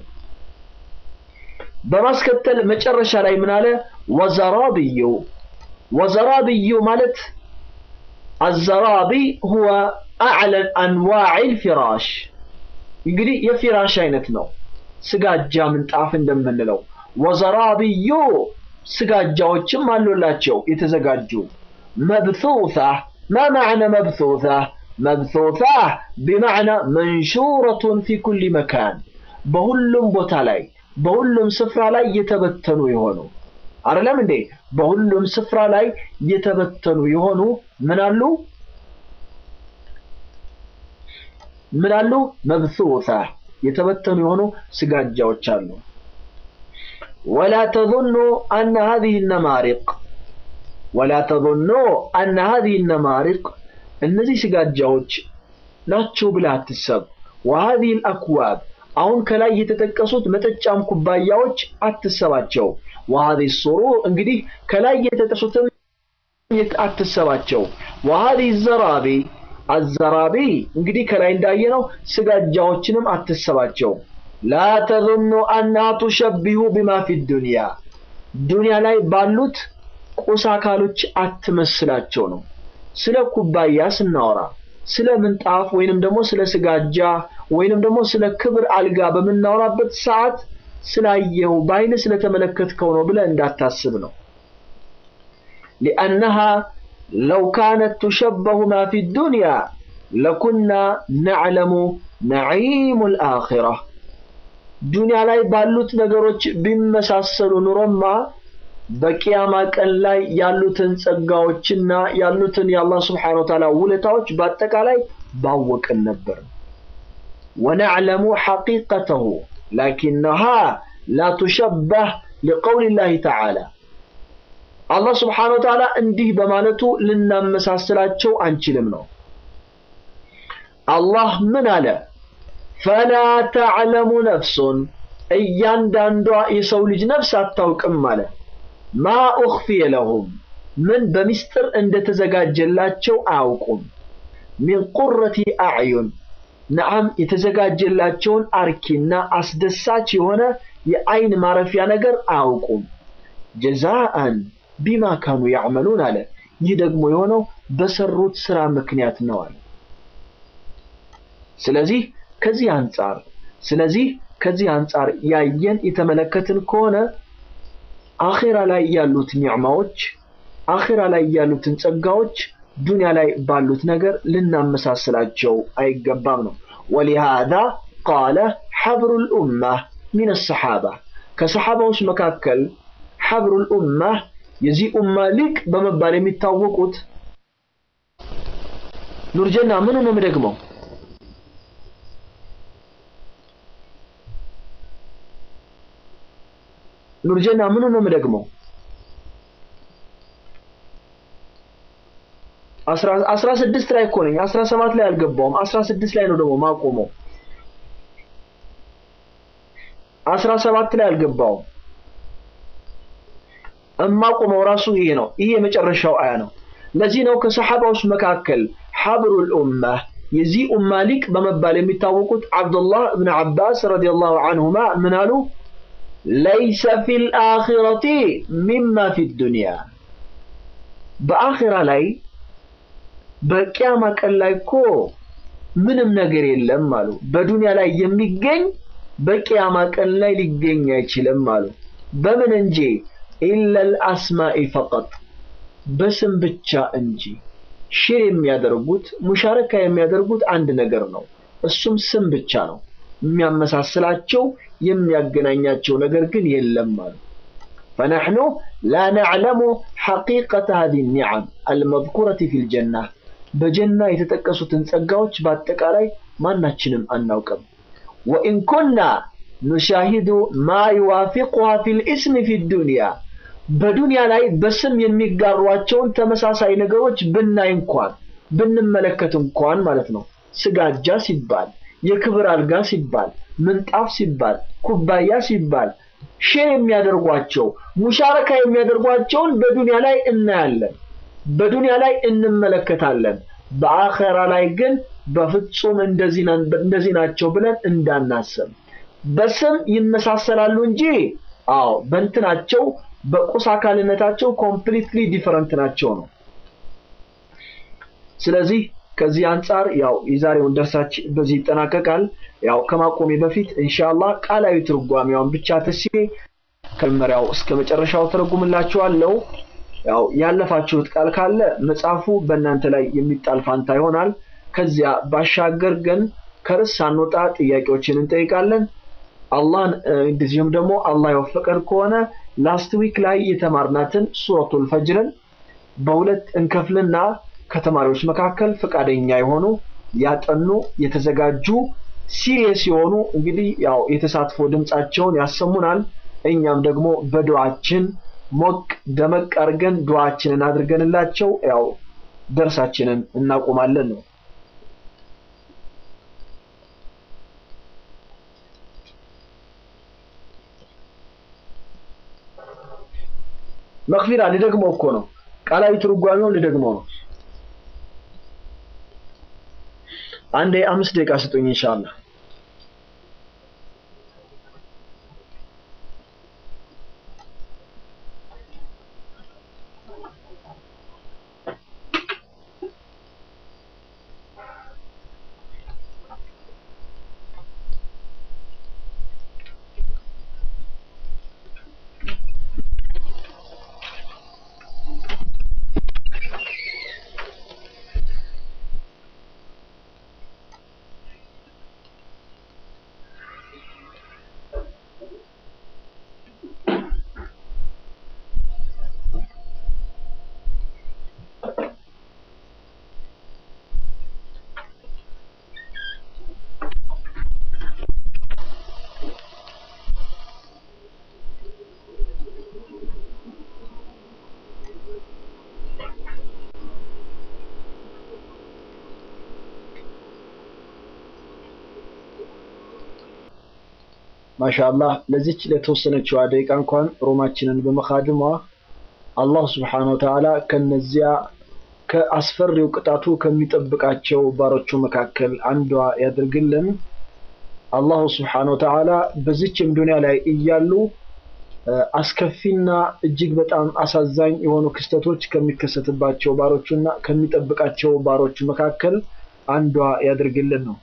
በማስከተል መጨረሻ ላይ ምን አለ? ወዘራብዩ ወዘራብዩ ማለት አዘራቢ ሁወ አዕለን አንዋዕል ፊራሽ እንግዲህ የፊራሽ አይነት ነው። ስጋጃ ምንጣፍ እንደምንለው ወዘራብዩ ስጋጃዎችም አሉላቸው የተዘጋጁ መብሱሳ ማ ማዕነ መብሱሳ መብሱሳ ቢማዕና መንሹረቱን ፊ ኩሊ መካን በሁሉም ቦታ ላይ በሁሉም ስፍራ ላይ የተበተኑ የሆኑ አይደለም እንዴ በሁሉም ስፍራ ላይ የተበተኑ የሆኑ ምን አሉ ምን አሉ መብሱሳ የተበተኑ የሆኑ ስጋጃዎች አሉ ወላ ተظኑ አነ هذه النمارق ولا تظنوا أن هذه النمارق እነዚህ ስጋጃዎች ናቸው ብለህ አትሰብ وهذه الأكواب አሁን ከላይ የተጠቀሱት መጠጫም ኩባያዎች አትሰባቸው وهذه السرور እንግዲህ ከላይ የተጠቀሱትም አትሰባቸው وهذه الزرابي አዘራቢ እንግዲህ ከላይ እንዳየነው ስጋጃዎችንም አትሰባቸው ላ ተظኑ አና ቱሸቢሁ ቢማ ፊ ዱንያ ዱንያ ላይ ባሉት ቁስ አካሎች አትመስላቸው ነው ስለ ኩባያ ስናወራ ስለ ምንጣፍ ወይንም ደግሞ ስለ ስጋጃ ወይንም ደግሞ ስለ ክብር አልጋ በምናወራበት ሰዓት ስላየው በአይን ስለተመለከትከው ነው ብለህ እንዳታስብ ነው ሊአነሃ ለው ካነት ቱሸበሁ ማ ፊ ዱንያ ለኩና ነዕለሙ ነዒሙ ልአኺራ ዱንያ ላይ ባሉት ነገሮች ቢመሳሰሉ ኑሮማ በቂያማ ቀን ላይ ያሉትን ጸጋዎችና ያሉትን የአላህ ስብሓነ ወተዓላ ውለታዎች በአጠቃላይ ባወቅን ነበር። ወነዕለሙ ሐቂቀተሁ ላኪነሃ ላ ቱሸበህ ሊቀውል ላህ ተዓላ አላህ ስብሓነ ወተዓላ እንዲህ በማለቱ ልናመሳስላቸው አንችልም ነው። አላህ ምን አለ? ፈላ ተዕለሙ ነፍሱን እያንዳንዷ የሰው ልጅ ነፍስ አታውቅም አለ። ማ ኡኽፊየ ለሁም ምን በሚስጥር እንደተዘጋጀላቸው አያውቁም። ሚን ቁረቲ አዕዩን ነዓም የተዘጋጀላቸውን አርኪና አስደሳች የሆነ የአይን ማረፊያ ነገር አያውቁም። ጀዛአን ቢማ ካኑ ያዕመሉን አለ። ይህ ደግሞ የሆነው በሰሩት ስራ ምክንያት ነው አለ። ስለዚህ ከዚህ አንጻር ስለዚህ ከዚህ አንጻር ያየን የተመለከትን ከሆነ አኼራ ላይ ያሉት ኒዕማዎች አኼራ ላይ ያሉትን ጸጋዎች ዱንያ ላይ ባሉት ነገር ልናመሳስላቸው አይገባም ነው። ወሊሃዛ ቃለ ሐብሩ ልኡማ ሚን ሰሓባ ከሰሓባዎች መካከል ሐብሩ ልኡማ የዚህ ኡማ ሊቅ በመባል የሚታወቁት ኑርጀና ምኑ ነው የምደግመው? ኑርጀና ምኑ ነው የምደግመው? አስራ ስድስት ላይ እኮ ነኝ። አስራ ሰባት ላይ አልገባውም። አስራ ስድስት ላይ ነው ደግሞ ማቆመው። አስራ ሰባት ላይ አልገባውም። እማቆመው ራሱ ይሄ ነው። ይሄ የመጨረሻው አያ ነው። ለዚህ ነው ከሰሓባዎች መካከል ሐብሩል ኡማ የዚህ ኡማ ሊቅ በመባል የሚታወቁት አብዱላህ እብን አባስ ረዲየላሁ አንሁማ ምን አሉ? ለይሰ ፊል አኺረቲ ሚማ ፊ ዱንያ በአኺራ ላይ በቂያማ ቀን ላይ እኮ ምንም ነገር የለም አሉ። በዱንያ ላይ የሚገኝ በቂያማ ቀን ላይ ሊገኝ አይችልም አሉ። በምን እንጂ ኢለል አስማኢ ፈቀጥ በስም ብቻ እንጂ ሽር የሚያደርጉት ሙሻረካ የሚያደርጉት አንድ ነገር ነው። እሱም ስም ብቻ ነው። የሚያመሳስላቸው የሚያገናኛቸው ነገር ግን የለም አሉ። فنحن لا نعلم حقيقة هذه النعم المذكورة في الجنة በጀና የተጠቀሱትን ጸጋዎች በአጠቃላይ ማናችንም አናውቅም። ወኢን ኩና ኑሻሂዱ ማ ዩዋፊቁሃ ፊል ኢስሚ ፊ ዱንያ በዱንያ ላይ በስም የሚጋሯቸውን ተመሳሳይ ነገሮች ብናይ እንኳን ብንመለከት እንኳን ማለት ነው። ስጋጃ ሲባል የክብር አልጋ ሲባል፣ ምንጣፍ ሲባል፣ ኩባያ ሲባል ሼር የሚያደርጓቸው ሙሻረካ የሚያደርጓቸውን በዱንያ ላይ እናያለን፣ በዱንያ ላይ እንመለከታለን። በአኸራ ላይ ግን በፍጹም እንደዚህ ናቸው ብለን እንዳናስብ። በስም ይመሳሰላሉ እንጂ አዎ በእንትናቸው በቁስ አካልነታቸው ኮምፕሊትሊ ዲፈረንት ናቸው ነው። ስለዚህ ከዚህ አንጻር ያው የዛሬውን ደርሳችን በዚህ ይጠናቀቃል። ያው ከማቆሜ በፊት ኢንሻአላህ ቃላዊ ትርጓሜዋን ብቻ ተስዬ ከመጀመሪያው እስከ መጨረሻው ተረጉምላችኋለሁ። ያው ያለፋችሁት ቃል ካለ መጽሐፉ በእናንተ ላይ የሚጣል ፋንታ ይሆናል። ከዚያ ባሻገር ግን ከርዕስ ሳንወጣ ጥያቄዎችን እንጠይቃለን። አላህን እንደዚሁም ደግሞ አላህ የወፈቀን ከሆነ ላስት ዊክ ላይ የተማርናትን ሱረቱል ፈጅርን በሁለት እንከፍልና ከተማሪዎች መካከል ፈቃደኛ የሆኑ ያጠኑ የተዘጋጁ ሲሪየስ የሆኑ እንግዲህ ያው የተሳትፎ ድምጻቸውን ያሰሙናል። እኛም ደግሞ በዱዓችን ሞቅ ደመቅ አድርገን ዱዓችንን አድርገንላቸው ያው ደርሳችንን እናቆማለን ነው። መክፊራ ልደግመው እኮ ነው። ቃላዊ ትርጓሜውን ልደግመው ነው። አንዴ አምስት ደቂቃ ስጡኝ ኢንሻአላህ። ማሻአላህ ለዚች ለተወሰነችዋ ደቂቃ እንኳን ሮማችንን በመካድሟ አላህ ስብሓነሁ ወተዓላ ከነዚያ ከአስፈሪው ቅጣቱ ከሚጠብቃቸው ባሮቹ መካከል አንዷ ያድርግልን። አላሁ ስብሓነሁ ወተዓላ በዚችም ዱንያ ላይ እያሉ አስከፊና እጅግ በጣም አሳዛኝ የሆኑ ክስተቶች ከሚከሰትባቸው ባሮቹና ከሚጠብቃቸው ባሮቹ መካከል አንዷ ያድርግልን ነው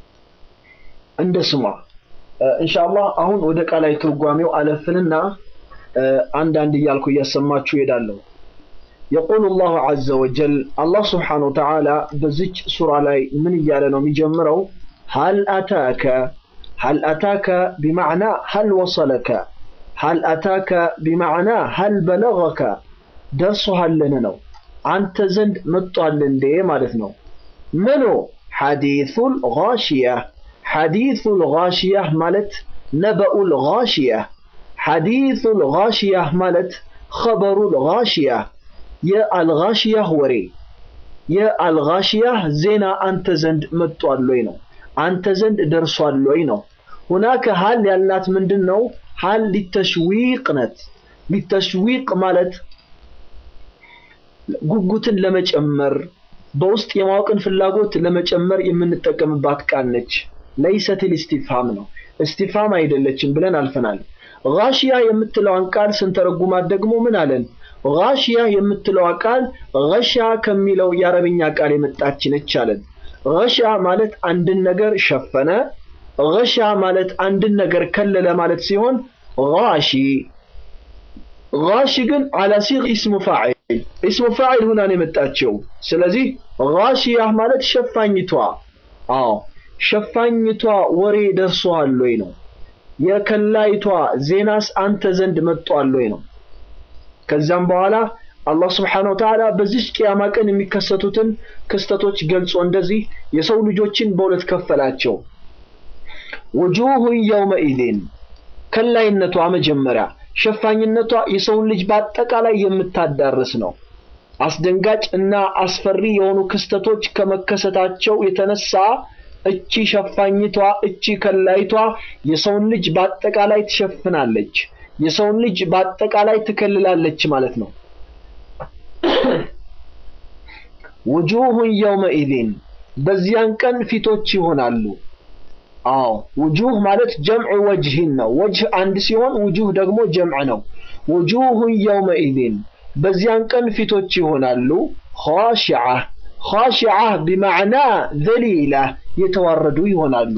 እንደ ስሟ። ኢንሻአላህ አሁን ወደ ቃላዊ ትርጓሜው አለፍንና አንዳንድ እያልኩ እያሰማችሁ እሄዳለሁ። የቁሉ ላሁ ዐዘ ወጀል አላህ ስብሓነሁ ወተዓላ በዚች ሱራ ላይ ምን እያለ ነው የሚጀምረው? ሀል አታከ ሀል አታከ ቢማዕና ሀል ወሰለከ ሀል አታከ ቢማዕና ሀል በለገከ ደርሶሃልን ነው አንተ ዘንድ መጥቷል እንዴ ማለት ነው። ምኑ ሐዲሱል ጋሺያ ሐዲሱል ጋሺያ ማለት ነበኡል ጋሺያ ሐዲሱል ጋሺያ ማለት ኸበሩል ጋሺያ የአልጋሺያህ ወሬ የአልጋሺያህ ዜና አንተ ዘንድ መጥቷል ወይ ነው አንተ ዘንድ ደርሷል ወይ ነው ሁናከ ሀል ያልናት ምንድን ነው ሀል ሊተሽዊቅ ነት ሊተሽዊቅ ማለት ጉጉትን ለመጨመር በውስጥ የማወቅን ፍላጎት ለመጨመር የምንጠቀምባት ቃል ነች ለይሰትል ኢስቲፍሃም ነው እስቲፍሃም አይደለችም ብለን አልፈናል ጋሺያ የምትለዋን ቃል ስንተረጉማት ደግሞ ምን አለን ጋሺያ የምትለዋ ቃል ገሻ ከሚለው የአረብኛ ቃል የመጣች ነች አለን ገሻ ማለት አንድን ነገር ሸፈነ ገሻ ማለት አንድን ነገር ከለለ ማለት ሲሆን ጋሺ ጋሺ ግን አላ ሲግ ኢስሙ ፋዒል ኢስሙ ፋዒል ሁና ነው የመጣችው ስለዚህ ጋሺያ ማለት ሸፋኝቷ አዎ ሸፋኝቷ ወሬ ደርሶሃል ወይ ነው የከላይቷ ዜናስ አንተ ዘንድ መጥቷል ወይ ነው ከዚያም በኋላ አላህ ስብሓነሁ ወተዓላ በዚች ቅያማ ቀን የሚከሰቱትን ክስተቶች ገልጾ እንደዚህ የሰው ልጆችን በሁለት ከፈላቸው ውጁሁን የውመኢዝን ከላይነቷ መጀመሪያ ሸፋኝነቷ የሰውን ልጅ በአጠቃላይ የምታዳርስ ነው አስደንጋጭ እና አስፈሪ የሆኑ ክስተቶች ከመከሰታቸው የተነሳ እቺ ሸፋኝቷ እቺ ከላይቷ የሰውን ልጅ በአጠቃላይ ትሸፍናለች። የሰውን ልጅ በአጠቃላይ ትከልላለች ማለት ነው። ውጁሁን የውመኢዚን በዚያን ቀን ፊቶች ይሆናሉ። አዎ ውጁህ ማለት ጀምዕ ወጅህን ነው። ወጅህ አንድ ሲሆን ውጁህ ደግሞ ጀምዕ ነው። ውጁሁን የውመኢዚን በዚያን ቀን ፊቶች ይሆናሉ። ኻሺዓ ኻሺዓ ቢማዕና ዘሊላ የተዋረዱ ይሆናሉ።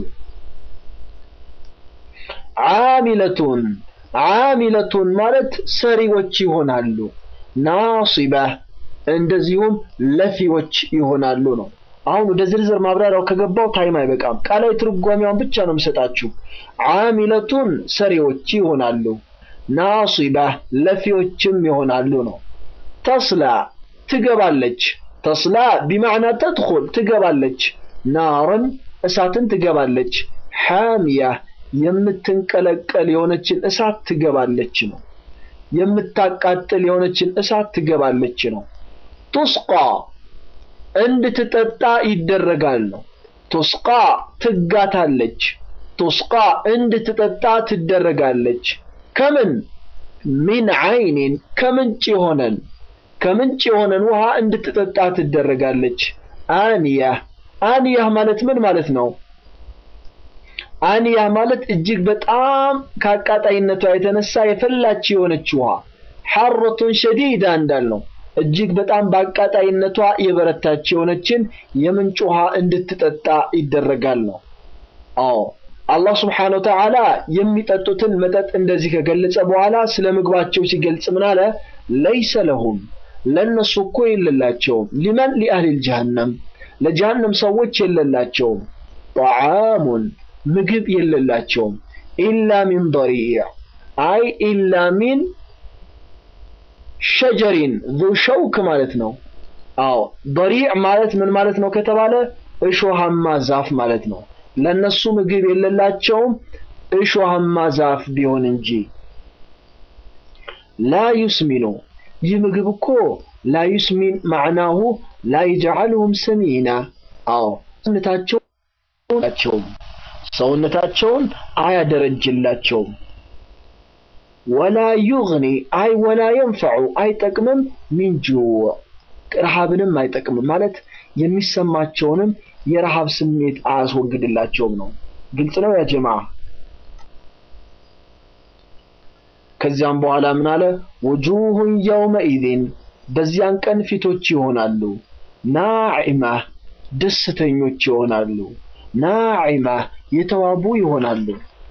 ዓሚለቱን ዓሚለቱን ማለት ሰሪዎች ይሆናሉ። ናሲባ እንደዚሁም ለፊዎች ይሆናሉ ነው። አሁን ወደ ዝርዝር ማብራሪያው ከገባው ታይም አይበቃም። ቃላዊ ትርጓሜዋን ብቻ ነው የምሰጣችሁ። ዓሚለቱን ሰሪዎች ይሆናሉ። ናሲባ ለፊዎችም ይሆናሉ ነው። ተስላ ትገባለች። ተስላ ቢማዕና ተድኹል ትገባለች። ናርን እሳትን ትገባለች። ሓሚያ የምትንቀለቀል የሆነችን እሳት ትገባለች ነው። የምታቃጥል የሆነችን እሳት ትገባለች ነው። ቱስቃ እንድትጠጣ ይደረጋል ነው። ቱስቃ ትጋታለች። ቱስቃ እንድትጠጣ ትደረጋለች። ከምን ሚን ዓይኒን ከምንጭ የሆነን ከምንጭ የሆነን ውሃ እንድትጠጣ ትደረጋለች። አንያ አንያ ማለት ምን ማለት ነው? አንያ ማለት እጅግ በጣም ከአቃጣይነቷ የተነሳ የፈላች የሆነች ውሃ ሐረቱን ሸዲዳ እንዳልነው እጅግ በጣም በአቃጣይነቷ የበረታች የሆነችን የምንጭ ውሃ እንድትጠጣ ይደረጋል ነው። አዎ አላህ ስብሓነሁ ወተዓላ የሚጠጡትን መጠጥ እንደዚህ ከገለጸ በኋላ ስለ ምግባቸው ሲገልጽ ምን አለ? ለይሰ ለሁም ለእነሱ እኮ የለላቸውም። ሊመን ሊአህሊል ጀሃነም ለጀሃነም ሰዎች የለላቸውም። ጠዓሙን ምግብ የለላቸውም። ኢላ ሚን ضሪዕ አይ ኢላ ሚን ሸጀሪን ዙ ሸውክ ማለት ነው። አዎ ضሪዕ ማለት ምን ማለት ነው ከተባለ እሾሃማ ዛፍ ማለት ነው። ለነሱ ምግብ የሌላቸውም እሾሃማ ዛፍ ቢሆን እንጂ። ላ ዩስሚኑ ይህ ምግብ እኮ ላ ዩስሚን ማዕናሁ ላ ይጅዓልሁም ሰሚና። አዎ ሰውነታቸውን ሰውነታቸውን አያደረጅላቸውም። ወላ ዩግኒ አይ ወላ የንፈዑ አይጠቅምም። ሚን ጁዕ ረሃብንም አይጠቅምም ማለት የሚሰማቸውንም የረሃብ ስሜት አያስወግድላቸውም ነው። ግልጽ ነው ያ ጀማ። ከዚያም በኋላ ምን አለ? ውጁሁን የውመኢዚን በዚያን ቀን ፊቶች ይሆናሉ። ናዒማ ደስተኞች ይሆናሉ። ናዒማ የተዋቡ ይሆናሉ።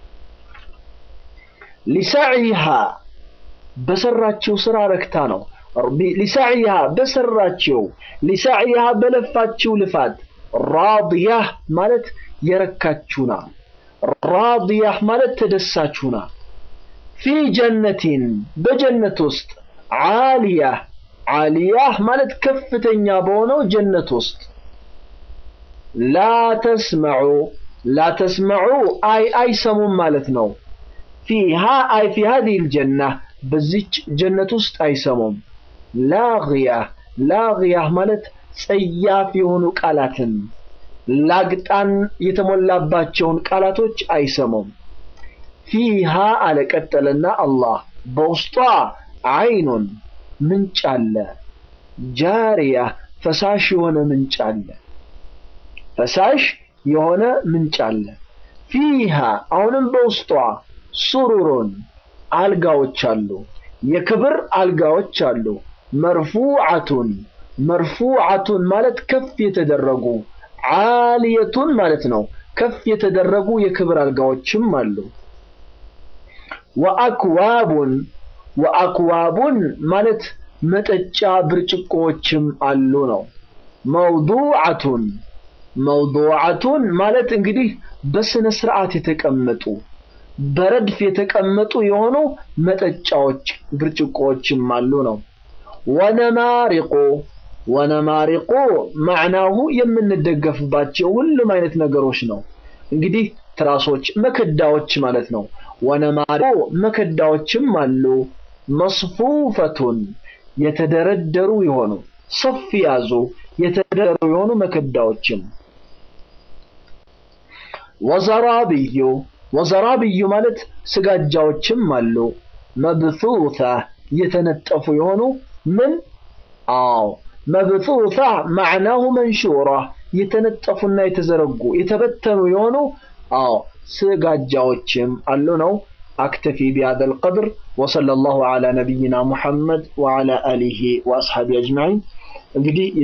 ሊሳዕይሃ በሰራችው ስራ ረክታ ነው። ሊሳዕይሃ በሰራችው ሊሳዕይሃ በለፋችው ልፋት ራድያህ ማለት የረካችሁና ራድያህ ማለት ተደሳችሁና ፊ ጀነቲን በጀነት ውስጥ ዓሊያህ ዓሊያህ ማለት ከፍተኛ በሆነው ጀነት ውስጥ ላ ተስመዑ ላ ተስመዑ አይ አይሰሙም ማለት ነው። ፊሃ አይ ፊ ሀዚህ ልጀና በዚች ጀነት ውስጥ አይሰሙም። ላግያህ ላግያህ ማለት ጸያፍ የሆኑ ቃላትን ላግጣን የተሞላባቸውን ቃላቶች አይሰሙም። ፊሃ አለቀጠለና አላህ በውስጧ አይኑን ምንጭ አለ፣ ጃሪያ ፈሳሽ የሆነ ምንጭ አለ፣ ፈሳሽ የሆነ ምንጭ አለ። ፊሃ አሁንም በውስጧ ሱሩሩን አልጋዎች አሉ፣ የክብር አልጋዎች አሉ። መርፉዓቱን መርፉዓቱን ማለት ከፍ የተደረጉ ዓሊየቱን ማለት ነው። ከፍ የተደረጉ የክብር አልጋዎችም አሉ። ወአክዋቡን ወአክዋቡን ማለት መጠጫ ብርጭቆዎችም አሉ ነው። መውዱዓቱን መውዱዓቱን ማለት እንግዲህ በስነ ስርዓት የተቀመጡ በረድፍ የተቀመጡ የሆኑ መጠጫዎች ብርጭቆዎችም አሉ ነው። ወነማሪቁ ወነማሪቁ ማዕናሁ የምንደገፍባቸው ሁሉም አይነት ነገሮች ነው። እንግዲህ ትራሶች፣ መከዳዎች ማለት ነው። ወነማሪቁ መከዳዎችም አሉ። መስፉፈቱን የተደረደሩ የሆኑ ሰፍ ያዙ የተደረደሩ የሆኑ መከዳዎችም ወዘራብዩ ወዘራብዩ ማለት ስጋጃዎችም አሉ። መብሱታ የተነጠፉ የሆኑ ምን? አዎ መብሱታ ማዕናሁ መንሹራ የተነጠፉና የተዘረጉ የተበተኑ የሆኑ አዎ ስጋጃዎችም አሉ ነው። አክተፊ ቢሃذا القدر وصلى الله على نبينا محمد وعلى آله وأصحابه أجمعين እንግዲህ